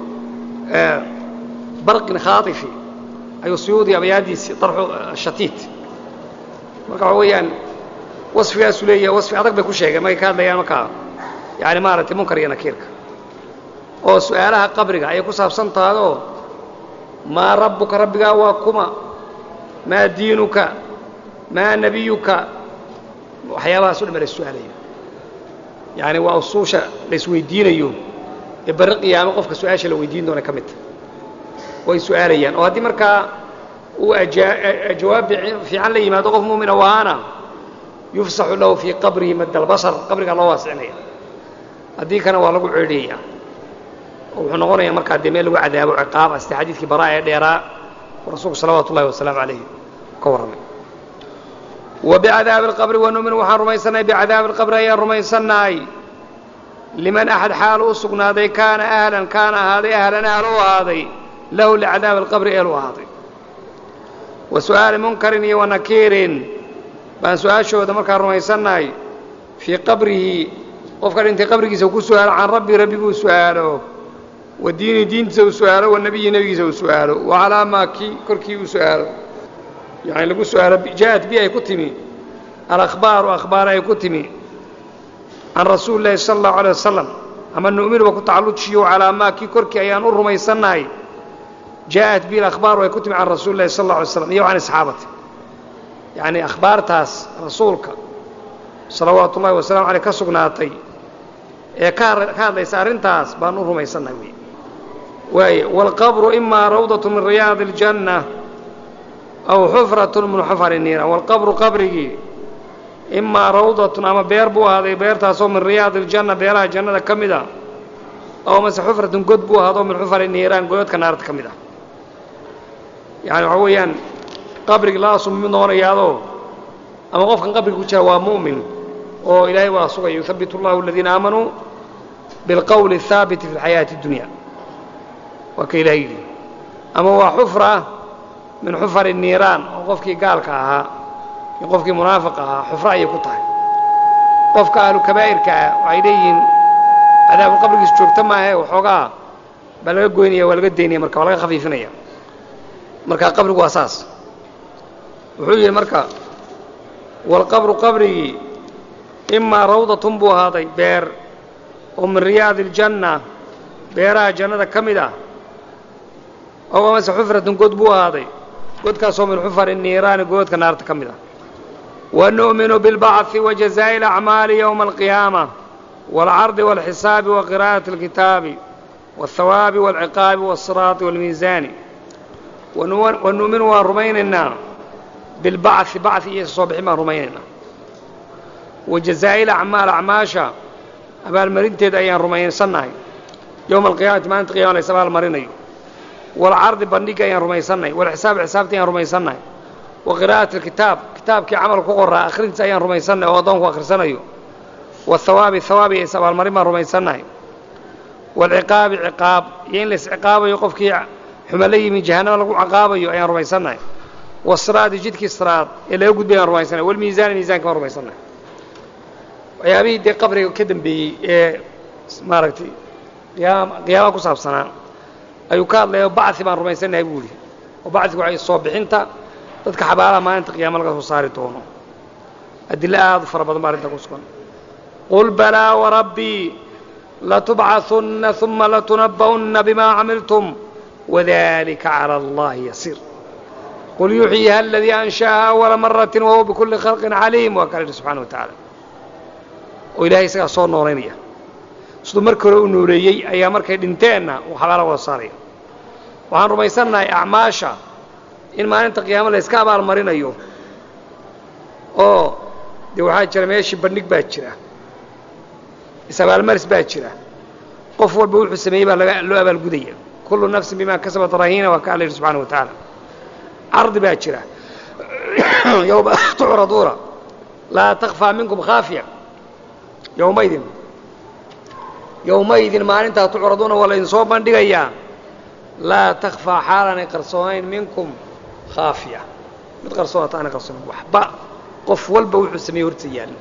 barqin khaaifi ayuu suyuudi abayaadiisi arxu shatiit marka waxa weeyaan wasfigaasuu leeyahay wasfi adag bay ku sheegeen markay ka hadlayaan markaa yani maaragtay munkar iyo nakiirka oo su-aalaha qabriga ayay ku saabsan tahay oo maa rabbuka rabbigaa waa kuma maa diinuka maa nebiyuka waxyaabahaas o dhan ba la su-aalaya yaani waa usuusha la isweydiinayo ee barri qiyaamo qofka su-aasha la weydiin doona ka mid ta way su-aalayaan oo haddii markaa uu jawaab fiican la yimaado qof muumina waana yufsaxu lahu fii qabrihi madda albasar qabrigaa loo waasicinaya haddii kana waa lagu ceedhiyaya oo wuxuu noqonayaa markaa dee meel lagu cadaabo ciqaab sida xadiidkii baraa ee dheeraa oo rasuulku salawaatu ullahi wasalaamu calayh ka warramay wa bicadaabi alqabri wanumin waxaan rumaysannahay bicadaabi alqabri ayaan rumaysannahay liman axad xaal u sugnaaday kaana ahlan kaana ahaaday ahlan ahl u ahaaday lahu licadaabi alqabri eel u ahaaday wa su'aali munkarin iyo wanakiirin baan su-aashooda markaa rumaysannahay fii qabrihi qofka dhintay qabrigiisa uu ku su'aalo can rabbi rabbiguu su'aalo wa diini diintiisa uu su'aalo wa nebiyi nebigiisa uu su'aalo wa calaa maa kii korkii uu su'aalo yacni lagu su'aalo ja'ad bi ay ku timi alakhbaaru akhbaar ay ku timi can rasuuli llaahi sala allahu alay wasalam ama nu'minuba ku tacallujiyo calaa maa kii korkii ayaan u rumaysannahay ja'at bi alakhbaaru ay ku timi can rasuuli llahi sala allah alay slam iyo can asxaabati yacni akhbaartaas rasuulka salawaatu ullahi wasalamu caleyh ka sugnaatay ee ka ka hadlaysa arrintaas baan u rumaysannahay wey waaye waalqabru imaa rawdatu min riyaadi aljanna aw xufratun min xufari niira waalqabru qabrigii imaa rawdatun ama beer buu ahaaday beertaasoo min riyaadi aljanna beeraha jannada ka mid a aw mase xufratun god buu ahaadoo min xufari niiraan godadka naarta ka mid ah yacani waxaa weeyaan qabrigi laasuu mid noqonayaadoo ama qofkan qabriga ku jira waa mu'min oo ilaahay waa sugaya yuhabitu allahu aladiina aamanuu bilqowli الhaabiti fi اlxayaati اdunya waa ka ilahay yidhi ama waa xufra min xufari niiraan oo qofkii gaalka ahaa iyo qofkii munaafiqa ahaa xufro ayay ku tahay qofka ahlu kabaa'irka ah waxay leeyihiin cadaabu qabrigiis joogta maahe waxoogaa baa laga goynaya waa laga daynaya marka waa laga khafiifinaya marka qabrigu waa saas wuxuu yidhi marka waalqabru qabrigii imaa rawdatun buu ahaaday beer oo min riyaadi aljanna beeraha jannada ka mid ah ow amase xufratun god buu ahaaday godkaasoo min xufari niiraani godadka naarta ka mid ah wa nu'minu bilbacثi wa jazaa'i alacmaali yowma alqiyaama waalcardi waalxisaabi wa qiraa'ati alkitaabi waalhawaabi waalciqaabi waالsiraati waalmiisaani wa nu'minu waan rumaynaynaa bilbacثi bacثi iyo soo bixin baan rumaynaynaa wa jazaa'i alacmaal acmaasha abaalmarinteeda ayaan rumaysannahay yowma alqiyaamati maalinta qiyama lays abaalmarinayo waalcardi bandhiga ayaan rumaysannahay waalxisaabi xisaabta ayaan rumaysannahay wa qiraa'ati alkitaab kitaabkii camal ku qoraa akhrintiisa ayaan rumaysannahay oo addoonku akhrisanayo waahawaabi hawaabi is abaalmarin baan rumaysannahay waalciqaabi ciqaab iyo in la isciqaabayo qofkii xuma la yimi jahannama lagu ciqaabayo ayaan rumaysannahay wasiraadi jidkii siraad ee laga gudbay baan rumaysannahay walmiisaani miisaanka baan rumaysannahay waxyaabihii dee qabriga ka dambeeyey ee maaragtay qiyaam qiyaamaha ku saabsanaa ayuu ka hadlaya bacثi baan rumaysannahay buu ihi oo bacdigu waxay soo bixinta dadka xabaalaha maalinta qiyaama laga soo saari doono adilo aad u fara badan baa arrinta ku sugan qul balaa warabbii latubcaثunna ثuma latunabba'unna bima camiltum wadalika calى اllahi yasiir qul yuxyiha aladii ansha'aha awala maratin wahuwa bikulli khalqin caliim waa kala yidhi subxana wa tacaala oo ilaahay isagaa soo noolaynaya siduu markii hore u nooleeyey ayaa markay dhinteenna uu xabaala wada saaraya waxaan rumaysannahay acmaasha in maalinta qiyaama la yska abaalmarinayo oo dee waxaa jira meeshii bandhig baa jira is-abaalmaris baa jira qof walba wuxuu sameeyey baa laga loo abaalgudaya kullu nafsin bimaa kasabat rahiina waa ka alla yidhi subxana wa tacaala cardi baa jira yowma tucraduuna laa takfaa minkum khaafiya yowmaydin yowmaydin maalintaa tucraduuna waa laydin soo bandhigayaa laa takfaa xaalaanay qarsoonayn minkum khaafiya mid qarsoonata aanay qarsoonayn waxba qof walba wuxuu sameeyey horta yaalla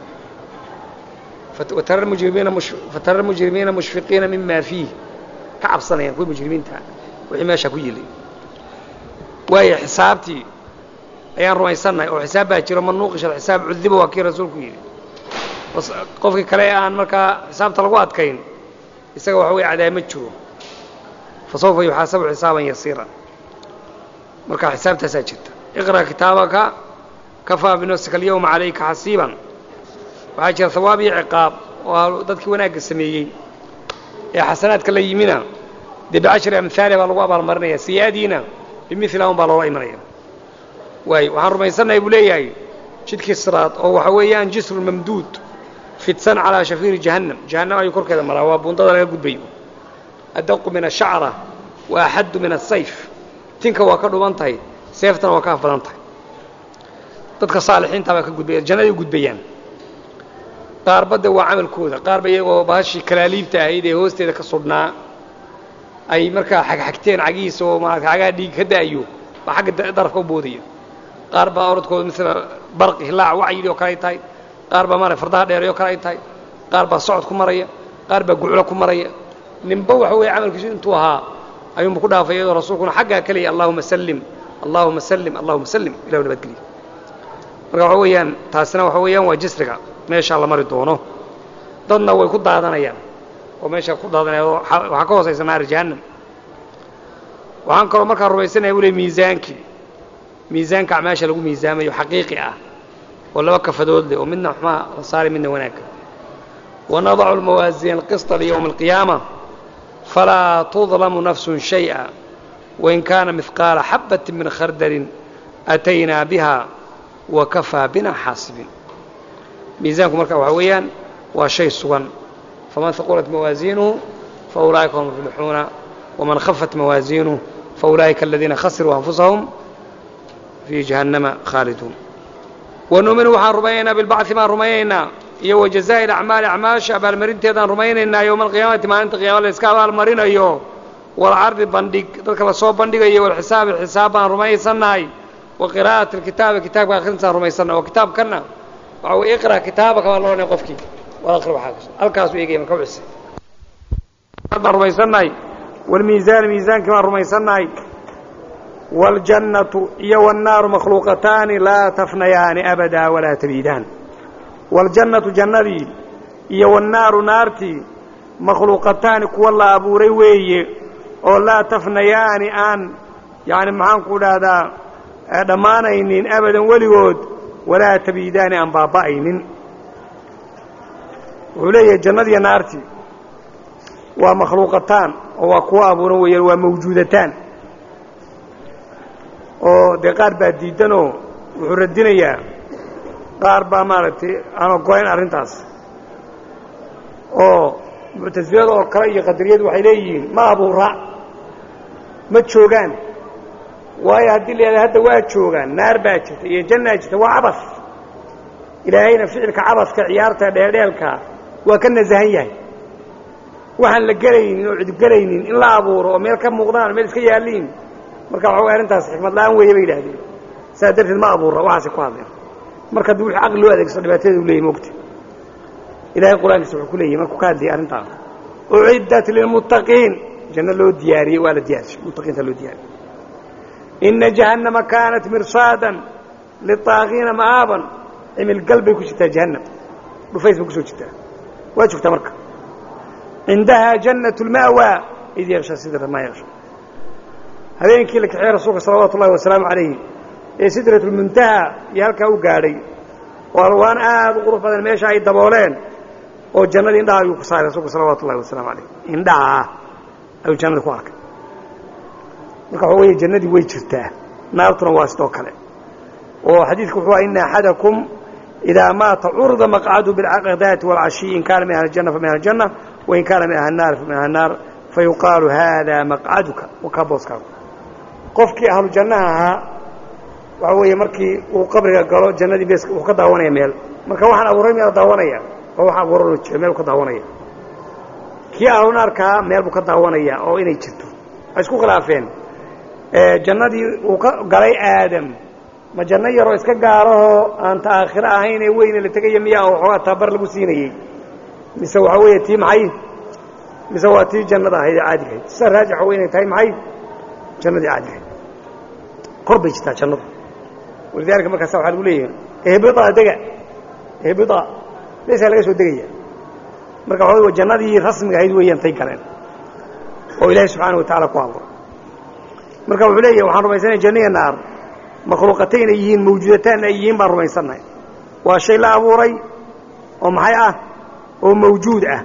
fatara mujrimiina fatara almujrimiina mushfiqiina mima fiih ka cabsanayaan kuwii mujrimiinta wixii meeshaa ku yilay waayo xisaabtii ayaan rumaysannahay oo xisaab baa jiro man nuuqisha alxisaab cudiba waa kii rasuulku yidhi qofkii kale ee aan markaa xisaabta lagu adkayn isaga waxa weye cadaama jiro fa sawfa yuxaasabu xisaaban yasiiran marka xisaabtaasaa jirta iqra' kitaabaka kafaa binafsika alyawma calayka xasiiban waxaa jira hawaab iyo ciqaab oo dadkii wanaagga sameeyey ee xasanaadka la yimina dee bicashri amhaaliha baa lagu abaalmarinaya sayi-adiina bimila un baa loola imanaya waayo waxaan rumaysannahay buu leeyahay jidkii siraad oo waxa weeyaan jisrun mamduud fidsan calaa shafiiri jahannam jahannam ayuu korkeeda maraa waa buundada laga gudbayo adaqu min ashacra wa axaddu min asayf tinka waa ka dhuban tahay seeftana waa ka af badan tahay dadka saalixiinta baa ka gudbaya jannaday u gudbayaan qaarba de waa camalkooda qaarba iyagoo bahashii kalaaliibta ahayd ee hoosteeda ka sudhnaa ay markaa xagxagteen cagihiisa oo maarata xagaha dhiig ka da'ayo baa xagga darafka u boodaya qaar baa orodkooda mila barqi hilaac wacyidhi oo kale ay tahay qaar baa maarata fardaha dheeray oo kale ay tahay qaar baa socod ku maraya qaar baa guclo ku maraya ninba waxa weeye camalkiisu intuu ahaa ayuunba ku dhaafay iyadoo rasuulkuna xaggaa keliya allahuma sallim allahuma sallim allahuma sallim ilahu nabadgeliya marka waxa weeyaan taasina waxa weeyaan waa jisriga meeshaa la mari doono dadna way ku daadanayaan oo meesha ku daadanayaan oo waxaa ka hoosaysa naari jahannam waxaan kaloo markaa rumaysanaya wule miisaankii miisaanka acmaasha lagu miisaamayo xaqiiqi ah oo laba kafadood leh oo midna xumaa la saari midna wanaagga wanadacu almawaasiina alqisطa liyowmi alqiyaama falaa tudlamu nafsun shayئa wain kaana mihqaala xabati min khardalin ataynaa biha wakafaa bina xaasibiin miisaanku marka waxaa weeyaan waa shay sugan faman haqulat mawaasiinuhu faulaa'ika hum muflixuuna waman khafat mawaasiinuhu faulaa'ika aladiina khasiruu anfusahum fii jahannama khaaliduun wanuuminu waxaan rumaynaynaa bilbacdi baan rumaynaynaa iyo wa jazaa'i acmaali acmaasha abaalmarinteedaan rumaynaynaa yowma alqiyaamati maalinta qiyama la iska abaalmarinayo walcardi bandhig dadka lasoo bandhigayo walxisaabi xisaab baan rumaysannahay wa qiraa'ati alkitaabi kitaabka akhrintaan rumaysannahay oo kitaabkanna waxa weye iqra' kitaabaka baa loodhanaya qofkii wal aqri waxaa kas halkaasuu eegaya marka wixisa baan rumaysannahay walmiisaani miisaankii baan rumaysannahay waاljannatu iyo wاnnaaru makhluuqataani laa tafnayaani abadaa walaa tabiidaan waاljannatu jannadii iyo wاnnaaru naartii makhluuqataani kuwa la abuuray weeye oo laa tafnayaani aan yani maxaanku dhahdaa dhammaanaynin abadan weligood walaa tabiidaani aan baaba'aynin wuxuu leeyahay jannadiiyo naartii waa makhluuqataan oo waa kuwa abuuran weeyaan waa mawjuudataan oo dee qaar baa diidanoo wuxuu radinayaa qaar baa maaragtay aan oggolayn arrintaas oo muctasilada oo kale iyo qadariyadu waxay leeyihiin ma abuura ma joogaan waayo haddii la yidhahda hadda waa joogaan naar baa jirta iyo jannaa jirta waa cabas ilaahayna ficilka cabaska ciyaarta dheeldheelka waa ka nasahan yahay waxaan la gelaynin oo cidgelaynin in la abuuro oo meel ka muuqdaan meel iska yaalliin marka waxa way arrintaas xikmad la'aan weeye bay yidhaahdeen saas darteed ma abuura waxaasay ku hadleen marka haddii wixii caqli loo adeegsado dhibaatadeeda u leeyahy mogta ilahay qur-aankiisa wuxuu ku leeyahy markuu ka hadlayay arrintaas uciddat lilmuttaqiin janno loo diyaariyey waa la diyaarishay muttaqiinta loo diyaariyey ina jahannama kaanat mirsaadan litaaqiina ma'aaban cimilgal bay ku jirtaa jahannam dhufays bay kusoo jirtaa waa joogtaa marka cindahaa jannat lma'waa id yaksha sidra maa yaksha habeenkii la kaxeeyey rasuulka salawaatu ullahi wasalaamu calayhi ee sidratulmuntaha iyo halkaa u gaadhay oo alwaan aad u qurux badan meesha ay dabooleen oo jannadii indhaha ayuu ku saaray rasuulka salawaatu ullahi wasalaamu calayh indhaha ayuu jannadii ku arkay marka waxa weeye jannadii way jirtaa naartuna waa sidoo kale oo xadiidku wuxuu ina axadakum idaa maata curda maqcadu bilcaqdaati waalcashiyi in kaana min ahli janna fa min ahli janna wain kaana min ahli naar fa min ahli naar fayuqaalu haadaa maqcaduka wakaa booskaagu qofkii ahlu jannaha ahaa waxa weeye markii uu qabriga galo jannadii beeska wuxuu ka daawanaya meel marka waxaan abuuray miyaa daawanaya oo wax abuuranoo jira meel buu ka daawanaya kii ahlu naarkaa meel buu ka daawanaya oo inay jirto waxay isku khilaafeen jannadii uu ka galay aadam ma janno yaroo iska gaarahoo aan ta aakhiro ahayn ee weyne la tegaya miyaa oo waxoogaa tababar lagu siinayey mise waxaa weeye tii maxay mise waa tii jannada ahayd ee caadigahayd sida raajixa wa inay tahay maxay jannadii caadigahayd kor bay jirtaa jannadu walidaalika markaasa waxaa lagu leeyahay ehbida dega ehbida meesaa laga soo degaya marka waxa wey jannadii rasmiga ahayd weeyaan tay galeen oo ilaahay subxaana wa tacaala ku abuuray marka wuxuu leeyahay waxaan rumaysanaya janniya naar makhluuqatayn ay yihiin mawjuudataan ay yihiin baan rumaysannahay waa shay la abuuray oo maxay ah oo mawjuud ah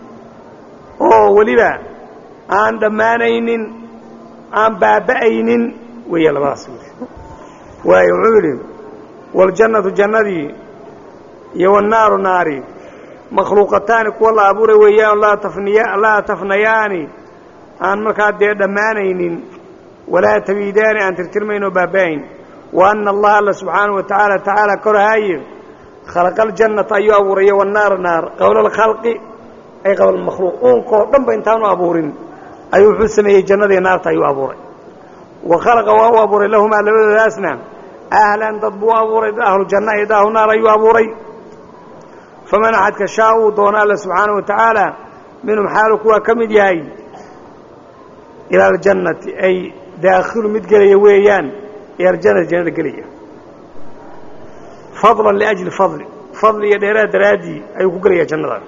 oo weliba aan dhammaanaynin aan baaba'aynin weeya labadaas waayo wuxuu yidhi waljannatu jannadii iyo wannaaru naari makhluuqataani kuwa la abuuray weeyaan laa tafniya laa tafnayaani aan markaa dee dhammaanaynin walaa tabiidaani aan tirtirmayn oo baaba'ayn wa anna allaha alla subxaanahu wa tacaala tacaala korhaaye khalaqa aljannata ayuu abuuraya wannaara naar qabla alkhalqi ay qabla almakhluuq uunkoo dhan ba intaanu abuurin ayuu wuxuu sameeyey jannadii naarta ayuu abuuray wa khalaqa waa u abuuray lahumaa labadoodaasna ahlan dad buu abuuray dad ahlu janna iyo dad ahlu naar ayuu abuuray faman axadka shaa uu doono alla subxaana wa tacaala minhum xaalu kuwaa ka mid yahay ila aljannati ay daakhilu mid gelaya weeyaan ila aljannati jannada gelaya fadlan liajli fadli fadli iyo dheeraad daraaddii ayuu ku gelayaa jannada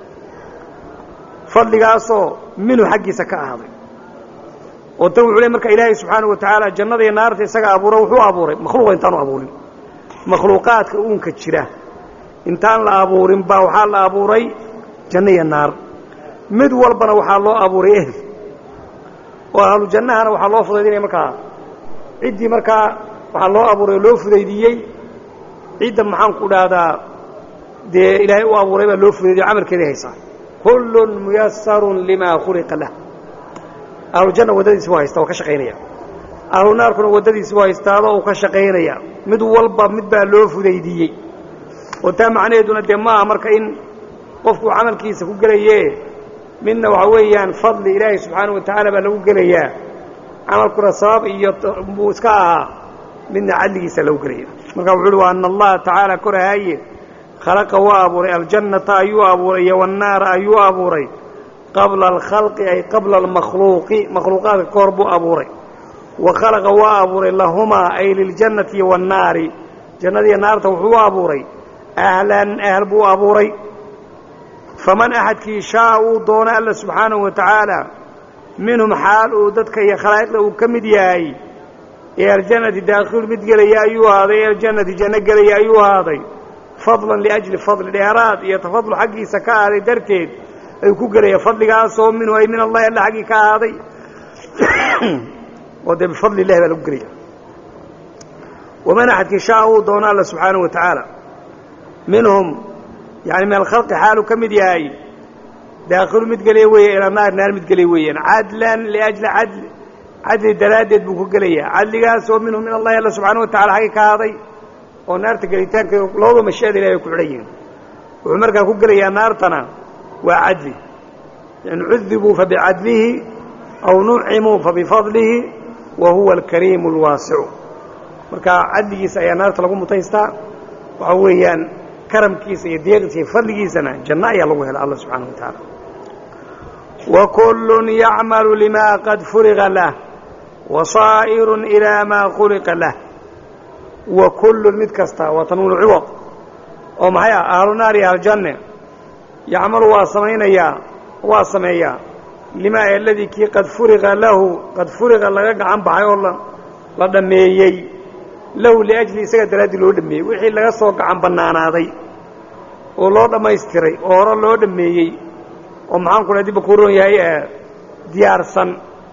fadligaasoo minhu xaggiisa ka ahaaday oo tan wuxuu le marka ilaahay subxaana wa tacaala jannada iyo naarta isaga abuura wuxuu abuuray makhluuqa intaanu abuurin makhluuqaadka uunka jira intaan la abuurin baa waxaa la abuuray janno iyo naar mid walbana waxaa loo abuuray ehl oo ahlu jannahana waxaa loo fudaydinaya markaa ciddii markaa waxaa loo abuuray oo loo fudaydiiyey cidda maxaanku dhahdaa dee ilaahay u abuuray baa loo fudaydiyo camalkeeday haysaa kullun muyasarun limaa khuliqa lah ahlujanna waddadiisi buu haystaa oo ka shaqaynaya ahlu naarkuna waddadiisi buu haystaado uu ka shaqaynaya mid walba mid baa loo fudaydiiyey oo taa macnaheeduna dee ma aha marka in qofkuu camalkiisa ku gelaye midna waxa weeyaan fadli ilaahay subxaana wa tacaala baa lagu gelayaa camalkuna sabab iyo buu iska ahaa midna cadligiisa lagu gelaya marka wuxu uhi wa ana allaha tacaala korahaaye khalaqa waa abuuray aljannata ayuu abuuray iyo wannaara ayuu abuuray qabla alkhalqi ay qabla almakhluuqi makhluuqaadka ka hor buu abuuray wa khalaqa waa abuuray lahumaa ay liljannati wannaari jannadiiyo naarta wuxuu abuuray ahlan ahl buu abuuray faman axadkii shaa uu doono alla subxaanahu wa tacaala minhum xaal uu dadka iyo khalaa'iqda uu ka mid yahay ee aljannati daakhilu mid gelaya ayuu ahaaday ee aljannati janno gelaya ayuu ahaaday fadlan liajli fadli dheeraad iyo tafadul xaggiisa ka ahaaday darteed ayuu ku gelaya fadligaasoo minhu ay min allahi alla xaggii ka ahaaday oo dee bifadli illahi baa lagu gelaya waman axadkii shaa uu doono alla subxaanahu wa tacaala minhum yani min alkhalqi xaaluu ka mid yahay daakhilu mid gelaya weeye ilaa naar naar mid gelaya weeyaan cadlan liajli cadli cadli daraaddeed buu ku gelayaa cadligaasoo minhu min allahi alla subxaana wa tacala xaggi ka ahaaday oo naarta gelitaanka labadaba mashiada ilahi ay ku xidhan yihiin wuxuu markaa ku gelayaa naartana waa cadli in cudibuu fabicadlihi aw nucimuu fabifadlihi wa huwa alkariimu alwaasicu marka cadligiisa ayaa naarta lagu mutaystaa waxa weeyaan karamkiisa iyo deeqiisa iyo fadligiisana janno ayaa lagu hela alla subxaana wa tacaala wa kullun yacmalu limaa qad furiqa lah wa saa'irun ilaa maa khuliqa lah wa kullun mid kasta waa tanwiinu ciwad oo maxay ah ahlu naar iyo ahlujanne yacmalu waa samaynayaa waa sameeyaa limaa aladii kii qad furiqa lahu qad furiqa laga gacan baxay oo la dhammeeyey lahu liajli isaga daraaddii loo dhammeeyey wixii laga soo gacan bannaanaaday oo loo dhammaystiray oo hore loo dhammeeyey oo maxaanku dha dibba ku ron yahay diyaarsan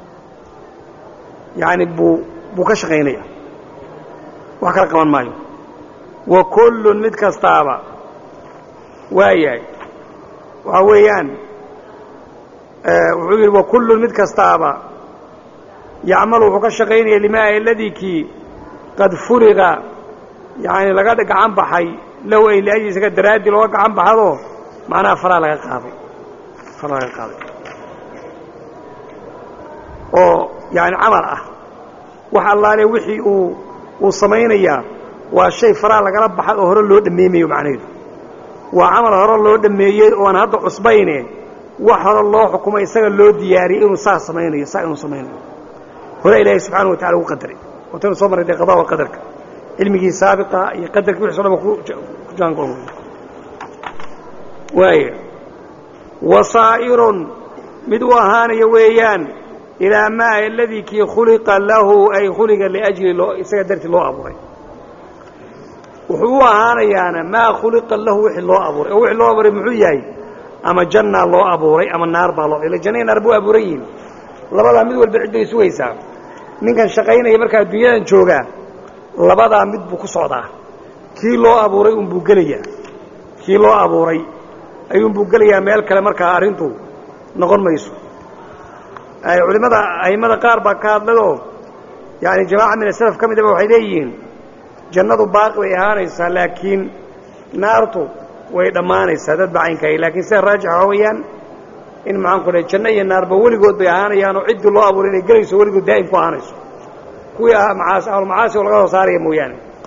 yacani buu buu ka shaqaynaya wax kala qaban maayo wa kullun mid kastaaba waa yahay waxaa weeyaan wuxuu yidhi wa kullun mid kastaaba yacmalu wuxuu ka shaqaynaya limaa aladii kii qad furiqa yacani laga gacan baxay lahu ay liajli isaga daraaddii looga gacan baxadoo macnaha faraa laga qaaday faraa laga qaaday oo yani camal ah wax allaale wixii uu uu samaynayaa waa shay faraa lagala baxay oo hore loo dhammeemayo macnaheedu waa camal hore loo dhammeeyey oon hadda cusbayne wax hore loo xukumay isaga loo diyaariyey inuu saa samaynayo saa inuu samaynayo hore ilaahay subxaana wa tacala ugu qadaray wataynu soo marray dee qadaa wa qadarka cilmigii saabiqa iyo qadarkii wixi so dhan ba ku jaango waaya wasaa'irun mid u ahaanaya weeyaan ilaa maa aladii kii khuliqa lahu ay khuliqa liajli loo isaga dartii loo abuuray wuxuu u ahaanayaana maa khuliqa lahu wixii loo abuuray oo wixii loo abuuray muxuu yahay ama jannaa loo abuuray ama naar baa loo ila janna iyo naar buu abuuran yihin labadaa mid walba cid bay sugaysaa ninkan shaqaynaya markaa adduunyadan joogaa labadaa mid buu ku socdaa kii loo abuuray unbuu gelayaa kii loo abuuray ayuunbuu gelayaa meel kale markaa arrintu noqon mayso culimmada a'immada qaar baa ka hadladoo yaani jamaaca min asalaf ka midaba waxay leeyihiin jannadu baaqi bay ahaanaysaa laakiin naartu way dhammaanaysaa dad bacaynkaay laakiin sida raajix waxaa weeyaan in maxaan ku dhahay janno iyo naarba weligood bay ahaanayaan oo ciddii loo abuuray inay gelayso weligood daa'im ku ahaanayso kuwii macaasi ahlu macaasi oo laga soo saaraya mooyaane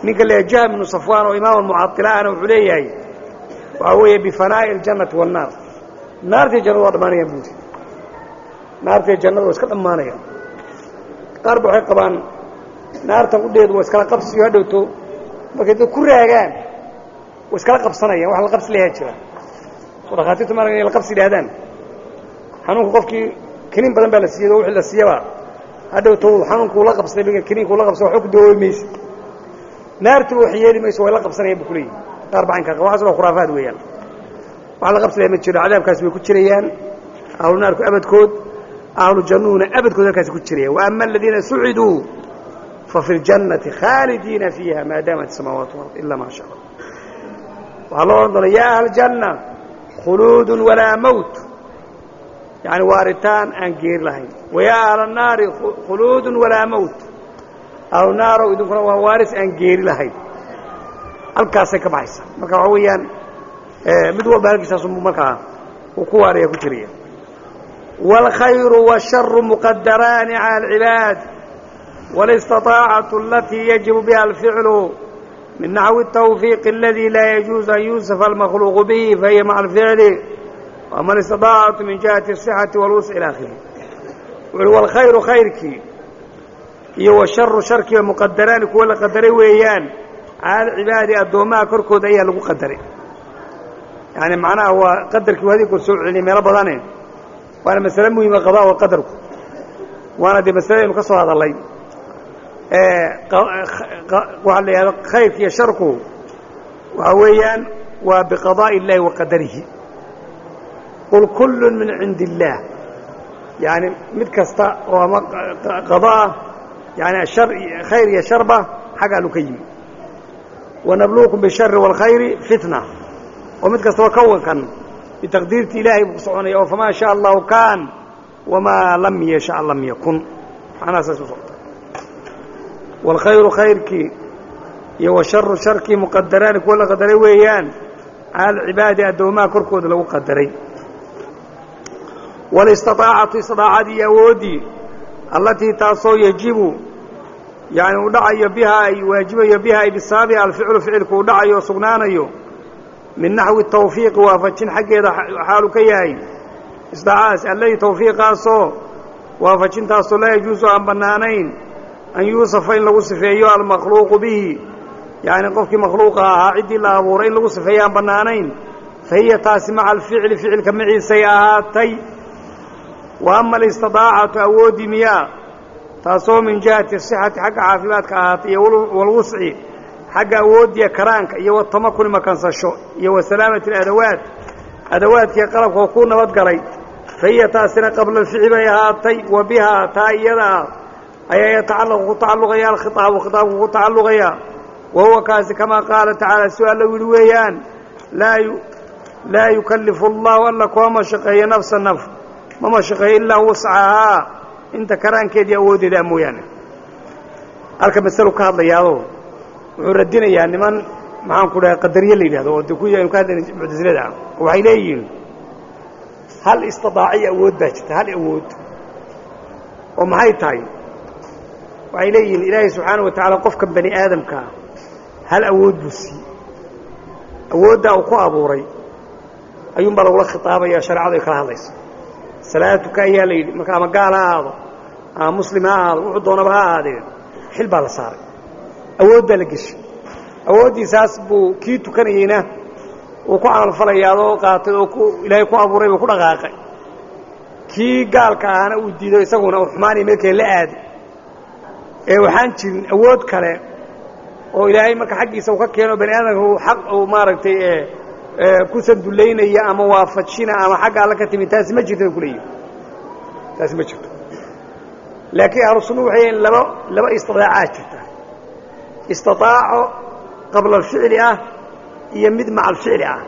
ninka leeyahay jahm ibnu safwaan oo imaam almucadila ahna wuxuu leeyahay waxaa weeye bifanaa'i aljannati waannaar naartii jannadu waa dhammaanayaan buuri naartii jannadu waa iska dhammaanayaan qaar ba waxay qabaan naartan udheedu waa iskala qabsiyo hadhowto markay dad ku raagaan way iskala qabsanayaan wax la qabsi lahaa jira soo dhakhaatiirtu maarag inay la qabsi yidhahdaan xanuunku qofkii kiniin badan baa la siiyey oo wixii la siiyaba hadhowto xanuunkuu la qabsaday kiniinkuu la qabsay waxba ku dawoobi mayse naartu wax yeeli mayso way la qabsanayaan bu kuleeyihi qaar baa caynkaa qaba waxaas waa khuraafaad weeyaan wax la qabsi laha ma jiro cadaabkaasi way ku jirayaan ahlu naarku abadkood ahlu jannuhuna abadkood halkaasi ku jirayaan wa ama aladiina suciduu fafi اljannati khaalidiina fiiha maa daamat الsamaawaat ward ila maa sha allah waxaa loo odhan doona ya ahla janna khuluudun walaa mowt yani waaritaan aan geeri lahayn wayaa ahla الnaari khuluudun walaa mowt ahlu naarow idinkuna waa waaris aan geeri lahayn halkaasay ka baxaysa marka waxaa weeyaan mid walba halkiisaasunbu markaa uu ku waaraya ku jiraya wاlkhayru wالsharu muqadaraani calى اlcibaad wاlistaطaacatu alatii yajibu biha alficlu min naxwi الtawfiiq aladi laa yajuuز an yuusafa almakhluuqu bihi fahiya maca alficli wama alistiطaacatu min jihati الصixati wاlwusc ilى akhirih wuxuui wاlkhayru khayrkii iyo washaru sharkiiba muqadaraani kuwa la qadaray weeyaan cala alcibaadi addoommaha korkooda ayaa lagu qadaray yani macnaha waa qadarkii hadii kor soo celinay meelo badane waana masale muhima qadaa wa qadarku waana dee masaladaynu ka soo hadalay waxaa la yidhahda khayrka iyo sharku waxaa weeyaan waa biqadaa'i اllahi wa qadarihi qul kullu min cindi اllaah yani mid kasta oo ama qadaa yani shar khayr iyo sharba xag allu ka yimi wanabluukum bishari wاlkhayri fitna oo mid kastaba kawankan bitaqdiirti ilaahay buu ku soconaya oo famaa shaa allahu kaan wamaa lam yasha lam yakun macnaha saas u socota wاlkhayru khayrkii iyo washaru sharkii muqadaraani kuwa la qadaray weeyaan cala alcibaadi addoomaha korkooda lagu qadaray walistaطaacatu istidaacadii iyo awooddii allatii taasoo yajibu yani uu dhacayo bihaa ay waajibayo biha ay bisababiha alficlu ficilku uu dhacayo oo sugnaanayo min naxwi tawfiiqi waafajin xaggeeda xaalu ka yahay isdaacaas alladii tawfiiqaasoo waafajintaasoo laa yajuusu aan bannaanayn an yuusafa in lagu sifeeyo almakhluuqu bihi yacni qofkii makhluuqa ahaa ciddii la abuuray in lagu sifeeyo aan bannaanayn fa hiya taasi maca alficli ficilka maciisay ahaatay wa ama alistidaacatu awooddii miyaa taasoo min jihati sixati xagga caafimaadka ahaatay iyo walwusci xagga awooddiya karaanka iyo watamakuni makansasho iyo wa salaamati aladawaat adawaadkii qalabka oo ku nabadgalay fa hiya taasina qabla alfici bay ahaatay wa bihaa taa iyada ah ayaa yatacallaqu ku tacalluqaya alkhitaabu khitaabku ku tacalluqaya wa huwa kaasi kamaa qaala tacaala su alla yidhi weeyaan laa yukallifu allahu alla kuma mashaqeeyo nafsa naf ma mashaqeeyo ilaa wuscahaa inta karaankeedii awooddeeda a mooyaane halka maselu ka hadlayaado wuxuu radinayaa niman maxaan ku dhahay qadariye la yidhahdo oo de kuwii aynu ka hadlayna muctasilada ah oo waxay leeyihiin hal istidaaciya awood baa jirta hal awood oo maxay tahay waxay leeyihiin ilaahay subxaana wa tacaala qofka bani aadamkaa hal awood buu siiyey awooddaa uu ku abuuray ayuunbaa lagula khitaabaya shareecadu ay kala hadlaysa salaatuka ayaa la yidhi marka ama gaal ha ahaado ama muslim ha ahaado wuxuu doonaba ha ahaadee xil baa la saaray awood baa la geshay awooddiisaas buu kii tukanayeyna uu ku camalfalayaadoo qaatay oo ku ilaahay ku abuuray buu ku dhaqaaqay kii gaalka ahana uu diido isaguna uu xumaanaya meel kale la aaday ee waxaan jirin awood kale oo ilaahay marka xaggiisa uu ka keeno bani aadamka uu xaq uu maaragtay ku sandullaynaya ama waafajina ama xagga alla ka timid taasi ma jirto bay ku leeyihin taasi ma jirto laakiin ahlu sunnuhu waxay yihiin laba laba istidaacaad jirta istidaaco qabla alficli ah iyo mid maca alficli ah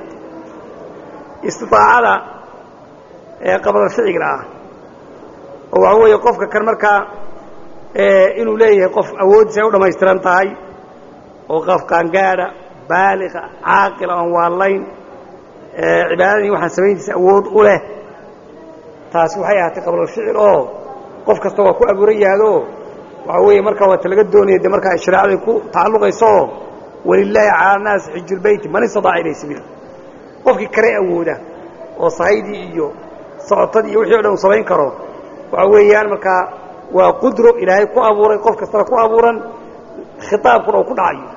istidaacada ee qabla alficliga ah oo waxa weeye qofka kan markaa inuu leeyahay qof awooddiisa ay u dhammaystiran tahay oo qof qaangaadha baaliqa caaqila oon waallayn cibaadadii waxaan samayntiisa awood u leh taasi waxay ahaatay qabla alficil oo qof kasta waa ku abuuran yahaadoo waxaa weeye markaa waata laga doonaya de markaa shareecaday ku tacalluqaysooo walilaahi cala annaasi xijulbeyti man istadaaca ilayhi sabiila qofkii kare awooda oo sahaydii iyo socotadii iyo wixii o dhan uu samayn karo waxa weeyaan markaa waa qudro ilaahay ku abuuray qof kastana ku abuuran khitaabkuna uu ku dhacayo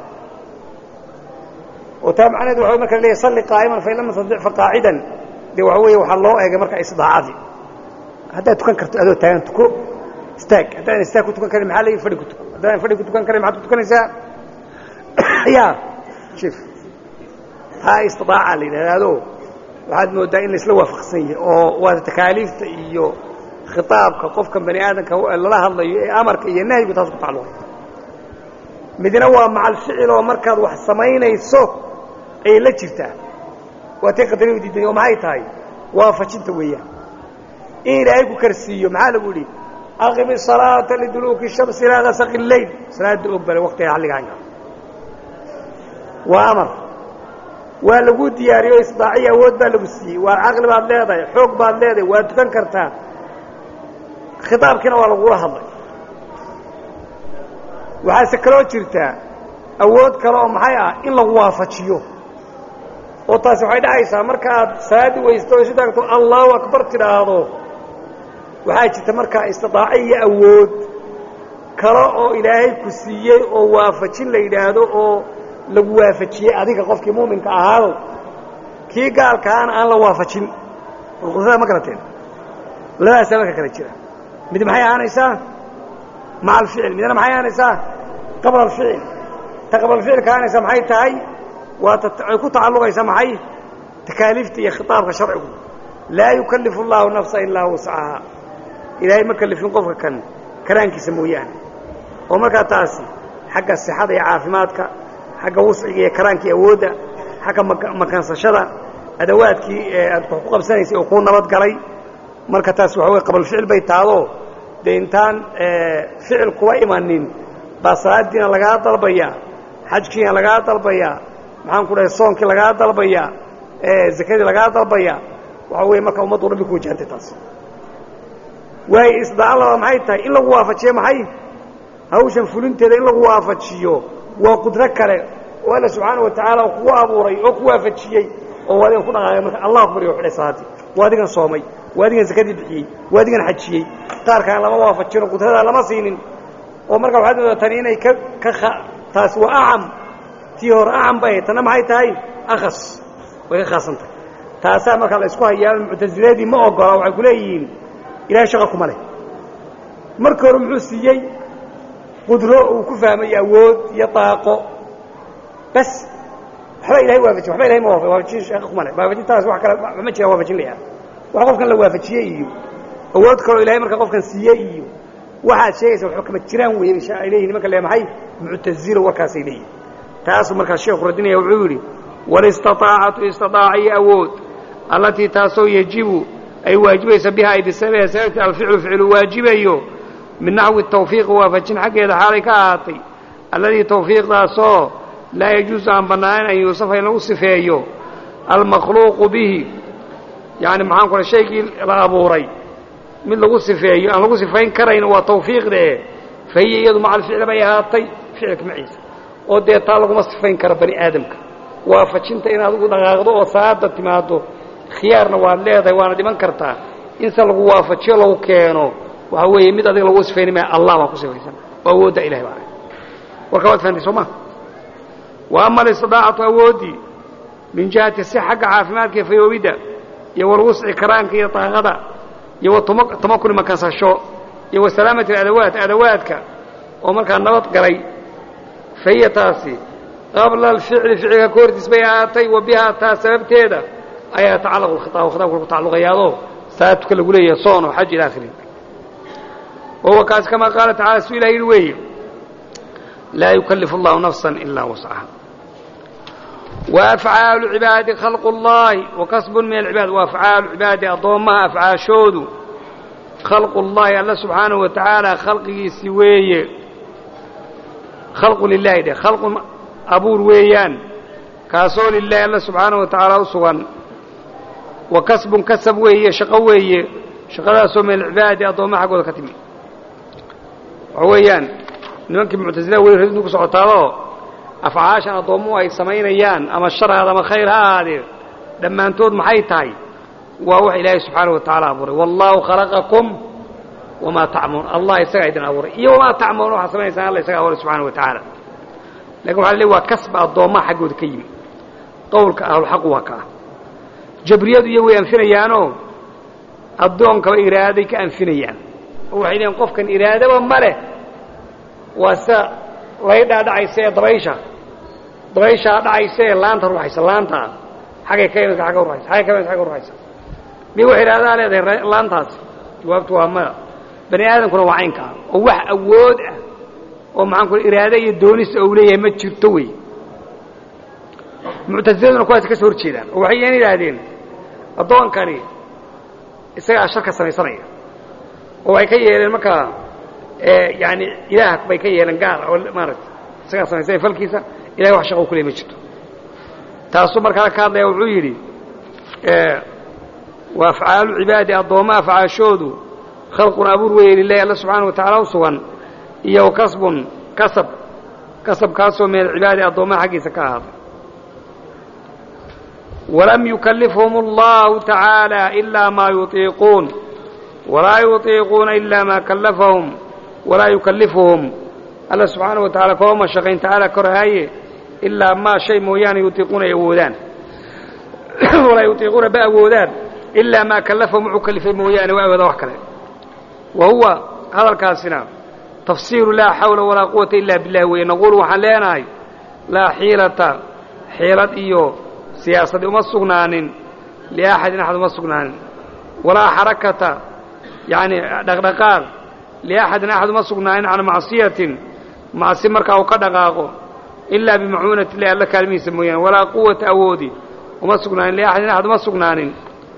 oo taa macnaheedu waxa marka leeyahay salli qaa'iman fain lam tastadic faqaacidan dee waxa weeye waxaa loo eegay marka istidaacadii haddaad tukan karto adoo taagan tuko istaag haddaadan istaag ku tukan karin maxaa leeyahy fadhi ku tuko haddaadan fadhi ku tukan karin maxaad ku tukanaysaa ya shif taa istidaaca la yidhahdaado waxaad moodaa in laisla waafaqsan yahay oo waa takaaliifta iyo khitaabka qofka bani aadamka lala hadlayo ee amarka iyo nahyigu taas ku tacalluqay midna waa macal ficil oo markaad wax samaynayso ayay la jirtaa waa tay qadariyu diiday oo maxay tahay waafajinta weeyaan in ilaahay ku karsiiyo maxaa lagu yidhi aqimi salaata liduluuki shamsi ilaa gasaqi leyl salaada og bale waqtiga xalligaanga waa amar waa lagu diyaariyo isdaaciya awood baa lagu siiyey waa caqli baad leedahay xoog baad leedahay waa tukan kartaa khitaabkiina waa lagula hadlay waxaase kaloo jirtaa awood kale oo maxay ah in lagu waafajiyo oo taasi waxay dhacaysaa marka aad salaadii weysto o isu taagto allahu akbar tidhaahdo waxaa jirta markaa istidaaco iyo awood kale oo ilaahay ku siiyey oo waafajin la yidhaahdo oo lagu waafajiyey adiga qofkii muuminka ahaado kii gaalkaana aan la waafajin qudrada ma garateen labadaasaa marka kale jira mid maxay ahaanaysaa maca alficil midna maxay ahaanaysaa qabla alficil ta qabla alficilka ahaanaysaa maxay tahay waa ay ku tacalluqaysaa maxay takaaliifta iyo khitaabka sharcigu laa yukallifu اllahu nafsa ilaa wuscahaa ilaahay ma kalifin qofka kan karaankiisa mooyaane oo markaa taasi xagga sixada iyo caafimaadka xagga wusciga iyo karaankii awoodda xagga makansashada adawaadkii aad wax ku qabsanaysay oo kuu nabad galay marka taas waxa wey qabalficil bay taadoo dee intaan ficil kuwa imanin baa salaadiina lagaa dalbayaa xajkiina lagaa dalbayaa maxaan ku dhahay soonkii lagaa dalbayaa zakadii lagaa dalbayaa waxa weeye marka ummaddu dhan bay ku wajahantay taas waayo isdaaca laba maxay tahay in lagu waafajiyo maxay hawshan fulinteeda in lagu waafajiyo waa qudro kale oo alla subxaana wa tacaala kugu abuuray oo ku waafajiyey oo waadigan ku dhaqaaqay marka allah akbar iyo xidhay salaadii waa adigan soomay waa adigan zakadii bixiyey waa adigan xajiyey qaarkaan lama waafajino qudradaa lama siinin oo marka waxaad moodaa tani inay ka ka taasi waa acam tii hore acam bay tanna maxay tahay akhas way ka khaasan tahay taasaa marka la isku hayaa muctasiladii ma ogola waxay ku leeyihiin ilahay shaqa kuma leh marka hore muxuu siiyey qudro uu ku fahmay awood iyo daaqo bas waxba ilahay waafajin waxba ilahay ma waafa waafajin shaqa kuma leh waafajintaas wax kale ma jiraan waafajin layaa wax qofkan la waafajiyey iyo awood kaloo ilahay marka qofkan siiyey iyo waxaad sheegaysa waxba kama jiraan weeye ay leeyihin nimanka le maxay muctazilo warkaasay leeyihin taasuu markaas sheekhu radinaya wuxuu yidhi walistaطaacatu istidaaciyo awood allatii taasoo yajibu ay waajibaysa biha ay bisababiha sababti alficlu ficlu waajibayo min naxwi tawfiiqi waafajin xaggeeda xaalay ka ahaatay alladii tawfiiqdaasoo laa yajuusu aan bannaanayn an yuusafa in lagu sifeeyo almakhluuqu bihi yani maxaan ku ray shaygii la abuuray mid lagu sifeeyo aan lagu sifayn karayn waa tawfiiqdee fa hiya iyadu maca alficli bay ahaatay ficilka maciisa oo dee taa laguma sifayn karo bani aadamka waafajinta inaad ugu dhaqaaqdo oo salaada timaado khiyaarna waad leedahay waana dhiman kartaa inse lagu waafajiyo lagu keeno waxa weeye mid adiga lagu sifayni maya allah baa ku sifaysan oo awoodda ilahay baa warka waad fahamtay soo ma wa ama alistidaacatu awooddii min jihati si xagga caafimaadka iyo fayoobidda iyo walwusci karaanka iyo daaqada iyo wa tamakuni makansasho iyo wa salaamati adawaat adawaadka oo markaa nabad galay fa hiya taasi qabla alficli ficilka ka hortiis bay ahaatay wa bihaa taa sababteeda ayaa yatacallaqu lkhitaab khitaabka ku tacalluqayaadoo salaadtuka lagu leeyahay soon oo xaj ila akhiri wahuwa kaas kamaa qaala tacala su ilah yidhi weeye laa yukallifu allahu nafsan ilaa wascaha وأفعاaل العibaadi khalq الlahi وakasb min العibaad وأfعaaل cibaadi addoommaha afcaashoodu khalq الlahi alla subxaanaه wa taعaalى khalqigiisi weeye khalqu lilahi dheh khalqu abuur weeyaan kaasoo lilahi alla subxaanaه wa taعaalى u sugan wa kasbun kasab weeye shaqo weeye shaqadaasoo min alcibaadi addoommaha xaggooda ka timi waxa weeyaan nimankii muctasila weli radintu ku socotaadoo afcaashan addoommuhu ay samaynayaan ama sharaad ama khayr ha ahaadee dhammaantood maxay tahay waa wax ilaahay subxaana wa tacaala abuuray wallaahu khalaqakum wamaa tacmaluun allah isagaa idin abuuray iyo wamaa tacmaluun waxaad samaynaysaa alla isaga abuuray subxana wa tacaala lakin waxa la leey waa kasba addoommaha xaggooda ka yimi qowlka ahlulxaq waa ka ah jabriyadu iyo way anfinayaanoo addoonkaba iraaday ka anfinayaan oo waxay leeyiin qofkan iraadaba ma leh waa sida laydhaa dhacaysa ee dabaysha dabayshaa dhacaysa ee laanta ruuxaysa laanta xaggay ka imanka agga ruaysa xaggay ka imanka agga ruxaysa miy wax iraadaa leedahay laantaasi jawaabtu waa maya bani aadamkuna waa caynka ah oo wax awood ah oo maxaan ku iraade iyo doonista ou leeyahay ma jirto wey muctasiladuna kuwaas ka soo hor jeedaan oo waxay yan yidhaahdeen addoonkani isagaa sharka samaysanaya oo waxay ka yeeleen markaa yani ilaah bay ka yeeleen gaar oo maaragtay isagaa samaysanya falkiisa ilahay wax shaqa u kuley ma jirto taasuu markaa ka hadlaya wuxuu yidhi wa afcaalu cibaadi addoomma afcaashoodu khalqun abuur weeye lilahi alla subxaana wa tacaala u sugan iyo kasbun kasab kasabkaasoo min alcibaadi addoommaha xaggiisa ka ahaaday walam yukalifhum allahu tacaala ilaa maa yutiiquun walaa yutiiquuna ilaa maa kallafahum walaa yukallifuhum alla subxaana wa tacala koma mashaqayn tacaala korhaaye ilaa maa shay mooyaane yutiiquuna ay awoodaan walaa yutiiquuna ba awoodaan ilaa maa kallafahum wuxuu kalifay mooyaane waa awooda wax kale wa huwa hadalkaasina tafsiiru laa xawla walaa quwata ila billahi weeye naquulu waxaan leenahay laa xiilata xiilad iyo siyaasadi uma sugnaanin liaxadin axad uma sugnaanin walaa xarakata yani dhaqdhaqaaq liaxadin axad uma sugnaanin can macsiyatin macsi markaa uu ka dhaqaaqo ilaa bimacuunati illahi alla kaalmihiisa mooyaane walaa quwata awoodi uma sugnaanin liaxadin axad uma sugnaanin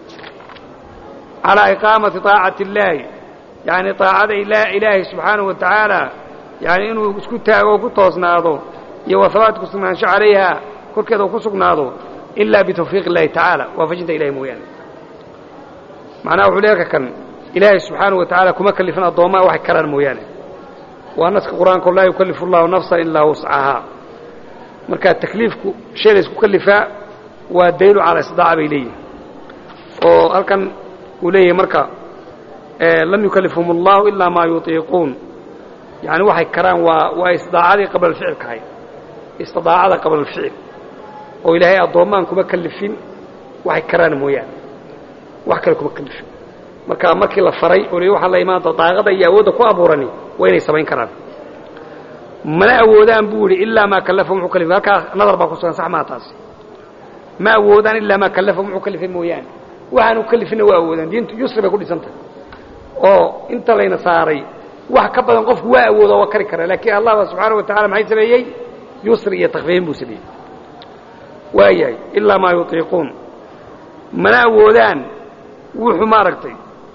calaa iqaamati طaacati اllaahi yani طaacada ilaahay subxaanaه wa tacaala yani inuu isku taago oo ku toosnaado iyo wahabaat ku sugnaansho calayha korkeeda uu ku sugnaado ilaa bitawfiiq اllahi tacaala waafajinta ilahay mooyaane macnaha wuxuu leeka kan ilaahay subxaanaه wa tacaala kuma kalifin addoommaa waxay karaan mooyaane waa naska qur-aanka laa yukallifu اllahu nafsa ilaa wuscahaa marka takliifku shay la isku kalifaa waa daylu calaa istidaaca bay leeyihin oo halkan uu leeyahay marka lam yukalifhum اllahu ilaa maa yutiiquun yani waxay karaan waa waa istidaacadii qabla alficilka ahayd istidaacada qabla alficil oo ilaahay addoommaan kuma kalifin waxay karaan mooyaane wax kale kuma kalifin marka markii la faray oo waxaa la imaanta daaqada iyo awoodda ku abuurani waa inay samayn karaan mana awoodaan buu yidhi ilaa maa kallafahum wuxuu kalifay halkaa nadar baa ku sugan sax maa taasi ma awoodaan ilaa maa kallafahum wuxuu kalifay mooyaane waxaanu kalifinna waa awoodaan diintu yusri bay ku dhisan tahay oo inta layna saaray wax ka badan qofku waa awooda waa kari kara laakiin allah ba subxaana wa tacala maxay sameeyey yusri iyo takfiifin buu sameeyey waayahay ilaa maa yutiiquun mana awoodaan wuxuu maaragtay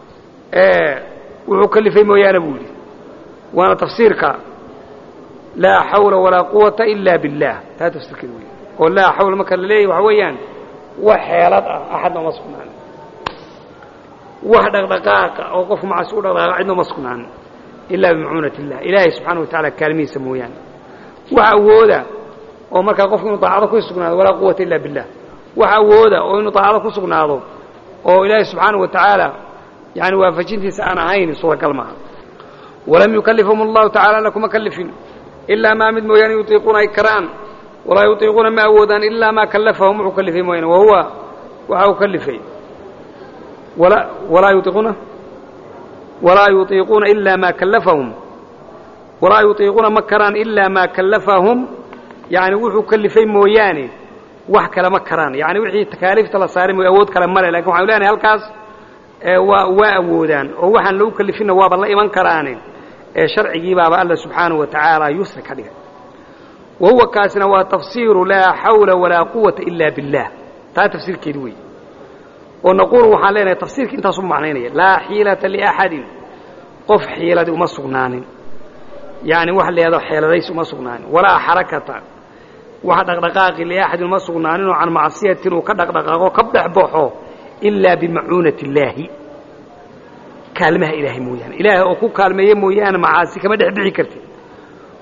wuxuu kalifay mooyaane buu yidhi waana tafsiirka laa xawla walaa quwata ila biاllah taa tafsiirkeeda wey oo laa xawla marka la leeyahy waxa weeyaan wax xeelad ah axadna uma sugnaan wax dhaqdhaqaaqa oo qofku macasi u dhaqdhaqaaqa cidna uma sugnaan ilaa bimacuunati illah ilaahay subxaana wa tacala kaalmihiisa mooyaane wax awooda oo markaa qofku inuu daacado ku sugnaado walaa quwata illa billah wax awooda oo inuu daacado ku sugnaado oo ilaahay subxaana wa tacaala yani waafajintiisa aan ahayn suuragal maaha walam yukalifhum allahu tacala alla kuma kalifin ilaa maa mid mooyaane yutiiquuna ay karaan walaa yutiiquuna ma awoodaan ilaa maa kallafahum wuxuu kalifay mooyaane wahuwa waxa uu kalifay walaa yutiiquuna walaa yutiiquuna ilaa maa kallafahum walaa yutiiquuna ma karaan ilaa maa kallafahum yani wuxuu kalifay mooyaane wax kale ma karaan yani wixii takaaliifta la saaray mooy awood kale male lakin waxanu leenahay halkaas waa waa awoodaan oo waxaan lagu kalifinna waaba la iman karaane ee sharcigii baaba alla subxaanaه wa tacaala yusri ka dhigay wa huwa kaasina waa tafsiiru laa xawla walaa quwata ila biاllah taa tafsiirkeedi wey oo naquulu waxaan leenahay tafsiirka intaasu macnaynaya laa xiilata liaxadin qof xiiladi uma sugnaanin yani wax leedo xeeladays uma sugnaanin walaa xarakata wax dhaqdhaqaaqi liaxadin uma sugnaaninoo can macsiyatin uu ka dhaqdhaqaaqo ka dhexbaxo ilaa bimacuunati illaahi kaalmaha ilaahay mooyaane ilaahay oo ku kaalmeeye mooyaane macaasi kama dhex bixi kartid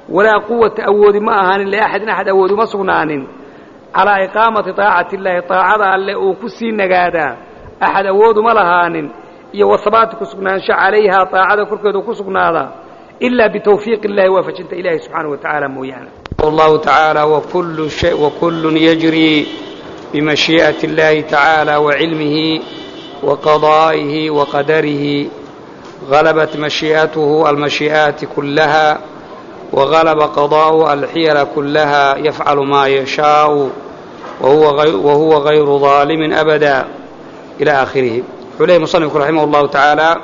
walaa quwata awoodi ma ahaanin liaxadin axad awoodi uma sugnaanin calaa iqaamati taacati illaahi taacada alle uu ku sii nagaadaa axad awooduma lahaanin iyo wahabaati ku sugnaansho calayhaa taacada korkeedu ku sugnaadaa ilaa bitawfiiq illahi waafajinta ilahi subxaanaه wa tacaala mooyaane allahu tacaala wakullun yajrii bimashii'ati اllahi tacaala wacilmihi waqadaa'ihi waqadarihi غلبت مشيئته المشيئات كلها وغلب قضاء الحيل كلها يفعل ما يشاء وهو غير, وهو غير ظالم أبدا إلى آخره عليه مصنف رحمه الله تعالى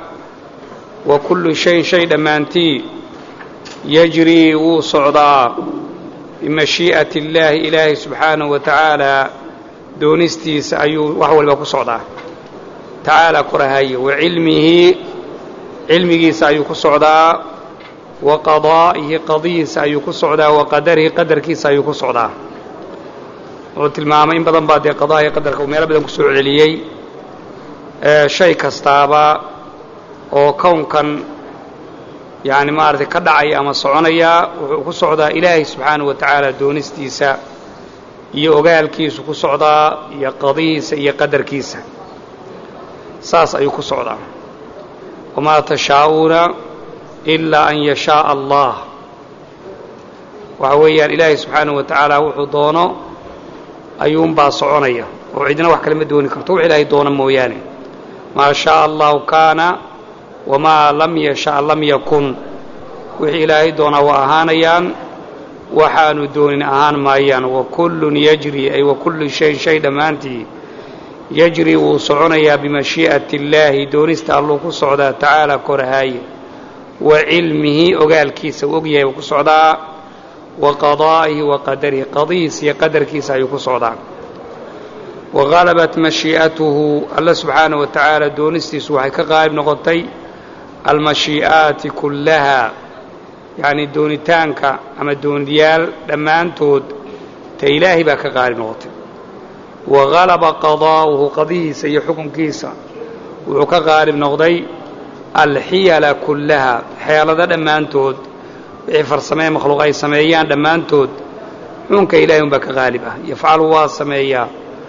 وكل شيء شيء دمانتي يجري وصعدا بمشيئة الله إله سبحانه وتعالى دونستيس أيو وهو الباكو صعدا تعالى كرهي وعلمه cilmigiisa ayuu ku socdaa wa qadaa'ihi qadihiisa ayuu ku socdaa wa qadarihi qadarkiisa ayuu ku socdaa wuxuu tilmaamay in badan baa dee qadaha iyo qadarka uu meelo badan ku soo celiyey shay kastaaba oo kownkan yani maaragtay ka dhacaya ama soconaya wuxuu ku socdaa ilaahay subxaanahu wa tacaala doonistiisa iyo ogaalkiisu ku socdaa iyo qadihiisa iyo qadarkiisa saas ayuu ku socdaa wamaa tashaa'uuna ilaa an yashaaءa allah waxa weeyaan ilaahay subxaanahu wa tacaala wuxuu doono ayuunbaa soconaya oo cidina wax kale ma dooni karto wux ilaahay doono mooyaane maa shaءa allahu kaana wamaa lam yasha' lam yakun wixii ilaahay doonaa waa ahaanayaan waxaanu doonin ahaan maayaan wakullun yajri ay wakullu shayin shay dhammaantii yajri wuu soconayaa bimashii'ati illaahi doonista alluu ku socdaa tacaala korahaaye wa cilmihi ogaalkiisa uu ogyahay uu ku socdaa wa qadaa'ihi wa qadarihi qadihiisa iyo qadarkiisa ayuu ku socdaa wa halabat mashii'atuhu alla subxaanahu wa tacaala doonistiisu waxay ka qaalib noqotay almashii'aati kullaha yacnii doonitaanka ama dooniyaal dhammaantood ta ilaahay baa ka qaalib noqotay wa halaba qadaa'uhu qadihiisa iyo xukunkiisa wuxuu ka qaalib noqday alxiyala kullaha xeelado dhammaantood wixii farsamee makhluuq ay sameeyaan dhammaantood xukunka ilahay unbaa ka qaalib ah yafcalu waa sameeyaa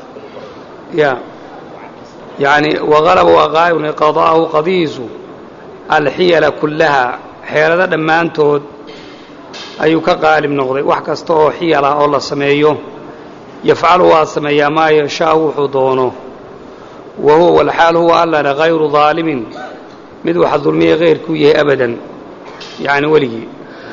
ya yani wahalaba waa qaalib qadaa'uhu qadihiisu alxiyala kullaha xeelado dhammaantood ayuu ka qaalib noqday wax kasta oo xiyal ah oo la sameeyo yafcalu waa sameeyaa maa yashaau wuxuu doono wa huwa walxaal huwa allana hayru daalimin mid waxa dulmiya hayrkuu yahay abadan yani weligii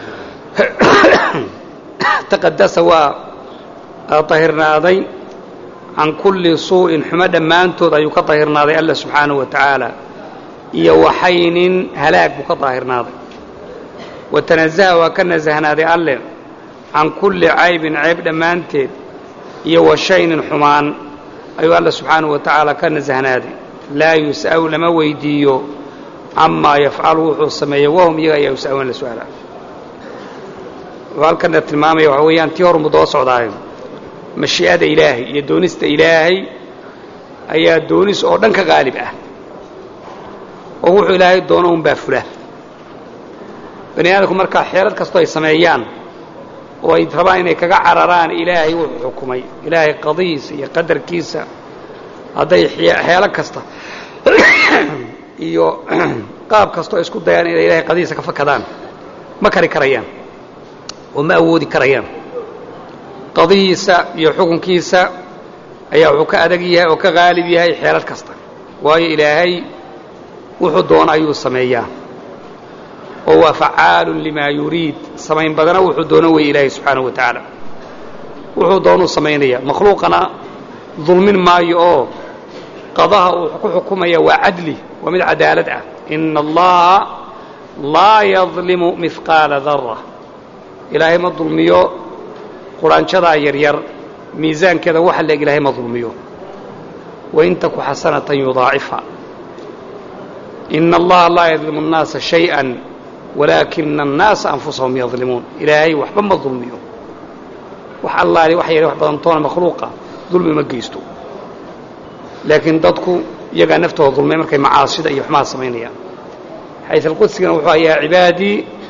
taqadasa waa tahirnaaday can kulli suu'in xumo dhammaantood ayuu ka tahirnaaday alla subxaanahu wa tacaala iyo waxaynin halaag buu ka daahirnaaday wa tanazaha waa ka nasahnaaday alle can kulli caybin cayb dhammaanteed iyo wa shaynin xumaan ayuu alla subxaanahu wa tacaala ka nasahnaaday laa yus'alu lama weydiiyo camaa yafcalu wuxuu sameeyey wahum iyaga ayaa yus'aluuna la su-aala wuxuu halkana tilmaamaya waxaa weeyaan tii hor mudoo socdaayo mashii'ada ilaahay iyo doonista ilaahay ayaa doonis oo dhan ka qaalib ah oo wuxuu ilaahay doono unbaa fula bani aadamku markaa xeelad kastoo ay sameeyaan oo ay rabaan inay kaga cararaan ilaahay wuxuu xukumay ilaahay qadihiisa iyo qadarkiisa hadday xeelo kasta iyo qaab kastoo isku dayaan inay ilahay qadihiisa ka fakadaan ma kari karayaan oo ma awoodi karayaan qadihiisa iyo xukunkiisa ayaa wuxuu ka adag yahay oo ka qaalib yahay xeelad kasta waayo ilaahay wuxuu doono ayuu sameeyaa oo waa facaalun limaa yuriid samayn badana wuxuu doono wey ilaahay subxaanahu wa tacaala wuxuu doonuu samaynaya makhluuqana dulmin maayo oo qadaha uu ku xukumaya waa cadli waa mid cadaalad ah ina allaha laa yadlimu mihqaala dara ilaahay ma dulmiyo quraanjadaa yaryar miisaankeeda waxa leeg ilaahay ma dulmiyo wain taku xasanatan yudaacifha ina allaha laa yadlimu الnaasa shayئa walaakina الnaasa anfusahum yadlimuun ilaahay waxba ma dulmiyo wax allaali wax yar wax badantoona makhluuqa dulmi ma geysto laakiin dadku iyagaa naftooda dulmay markay macaasida iyo xumaha samaynayaan xayث alqudsigana wuxuu ayaa cibaadii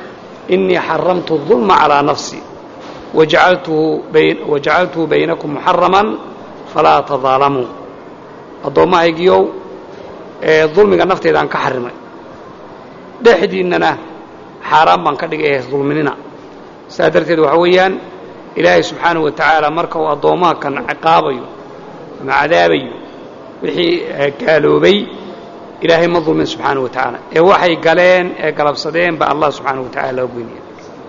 innii xaramtu الظulma calىa nafsi wajacaltuhu baynakum muxaraman falaa tadaalamuu addoommahaygiiow ee dulmiga nafteydaaan ka xarimay dhexdiinnana xaaraan baan ka dhigay ee dulminina saas darteed waxaa weeyaan ilaahay subxaanahu wa tacaala marka uu addoommaha kan ciqaabayo ama cadaabayo wixii gaaloobay ilaahay ma dulmin subxaanahu wa tacaala ee waxay galeen ee galabsadeen ba allah subxaanahu wa tacala loo goynaya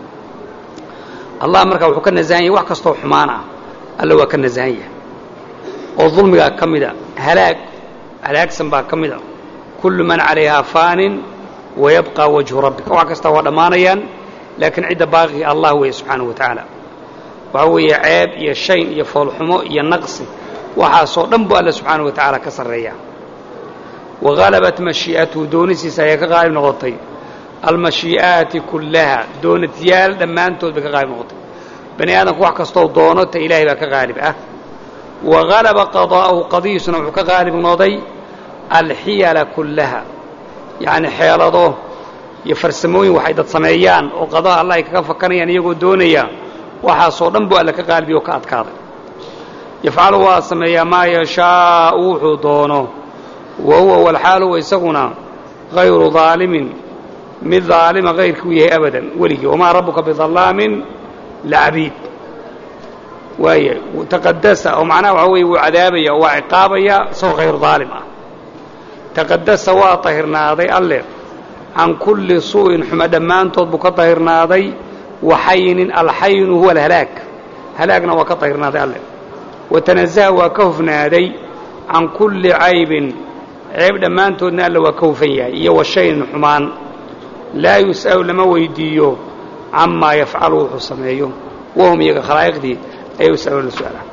allah markaa wuxuu ka nasahan yahay wax kastoo xumaan ah alla waa ka nasahan yahay oo dulmigaa ka mida halaag halaagsan baa ka mid a kullu man calayhaa faanin wayabqى wajhu rabbika wax kasta waa dhammaanayaan laakiin cidda baaqi allah weeye subxaanahu wa tacaala waxaa weeye ceeb iyo shayn iyo foolxumo iyo naqsi waxaasoo dhan buu alla subxaanahu wa tacaala ka sarreeya wahalabat mashii'atuhu doonisiisa ayaa ka qaalib noqotay almashii'aati kullaha doonadyaal dhammaantood bay ka qaalib noqotay bani aadamku wax kastoo doono ta ilaahay baa ka qaalib ah wa halaba qadaa'uhu qadihiisuna wuxuu ka qaalib noqday alxiyala kullaha yacni xeelado iyo farsamooyin waxay dad sameeyaan oo qadaha allah ay kaga fakanayaan iyagoo doonaya waxaasoo dhan buu alla ka qaalibiy oo ka adkaaday yafcalu waa sameeyaa maa yashaau wuxuu doono wa huwa walxaal huwa isaguna hayru daalimin mid daalima hayrkii u yahay abadan weligii wamaa rabbuka bidallaamin lacabiid waaya taqadasa oo macnaha waxaa weeye wuu cadaabaya oo waa ciqaabaya isagoo hayru daalim ah taqadasa waa tahirnaaday alle can kulli suu'in xumo dhammaantood buu ka tahirnaaday waxaynin alxaynu huwa alhalaag halaagna waa ka tahirnaaday alle watanazaha waa ka hufnaaday can kulli caybin ceeb dhammaantoodna alle waa ka hufan yahay iyo washaynin xumaan laa yus'alu lama weydiiyo camaa yafcalu wuxuu sameeyo wahum iyaga khalaa'iqdii ayay yus'aluuna su'aala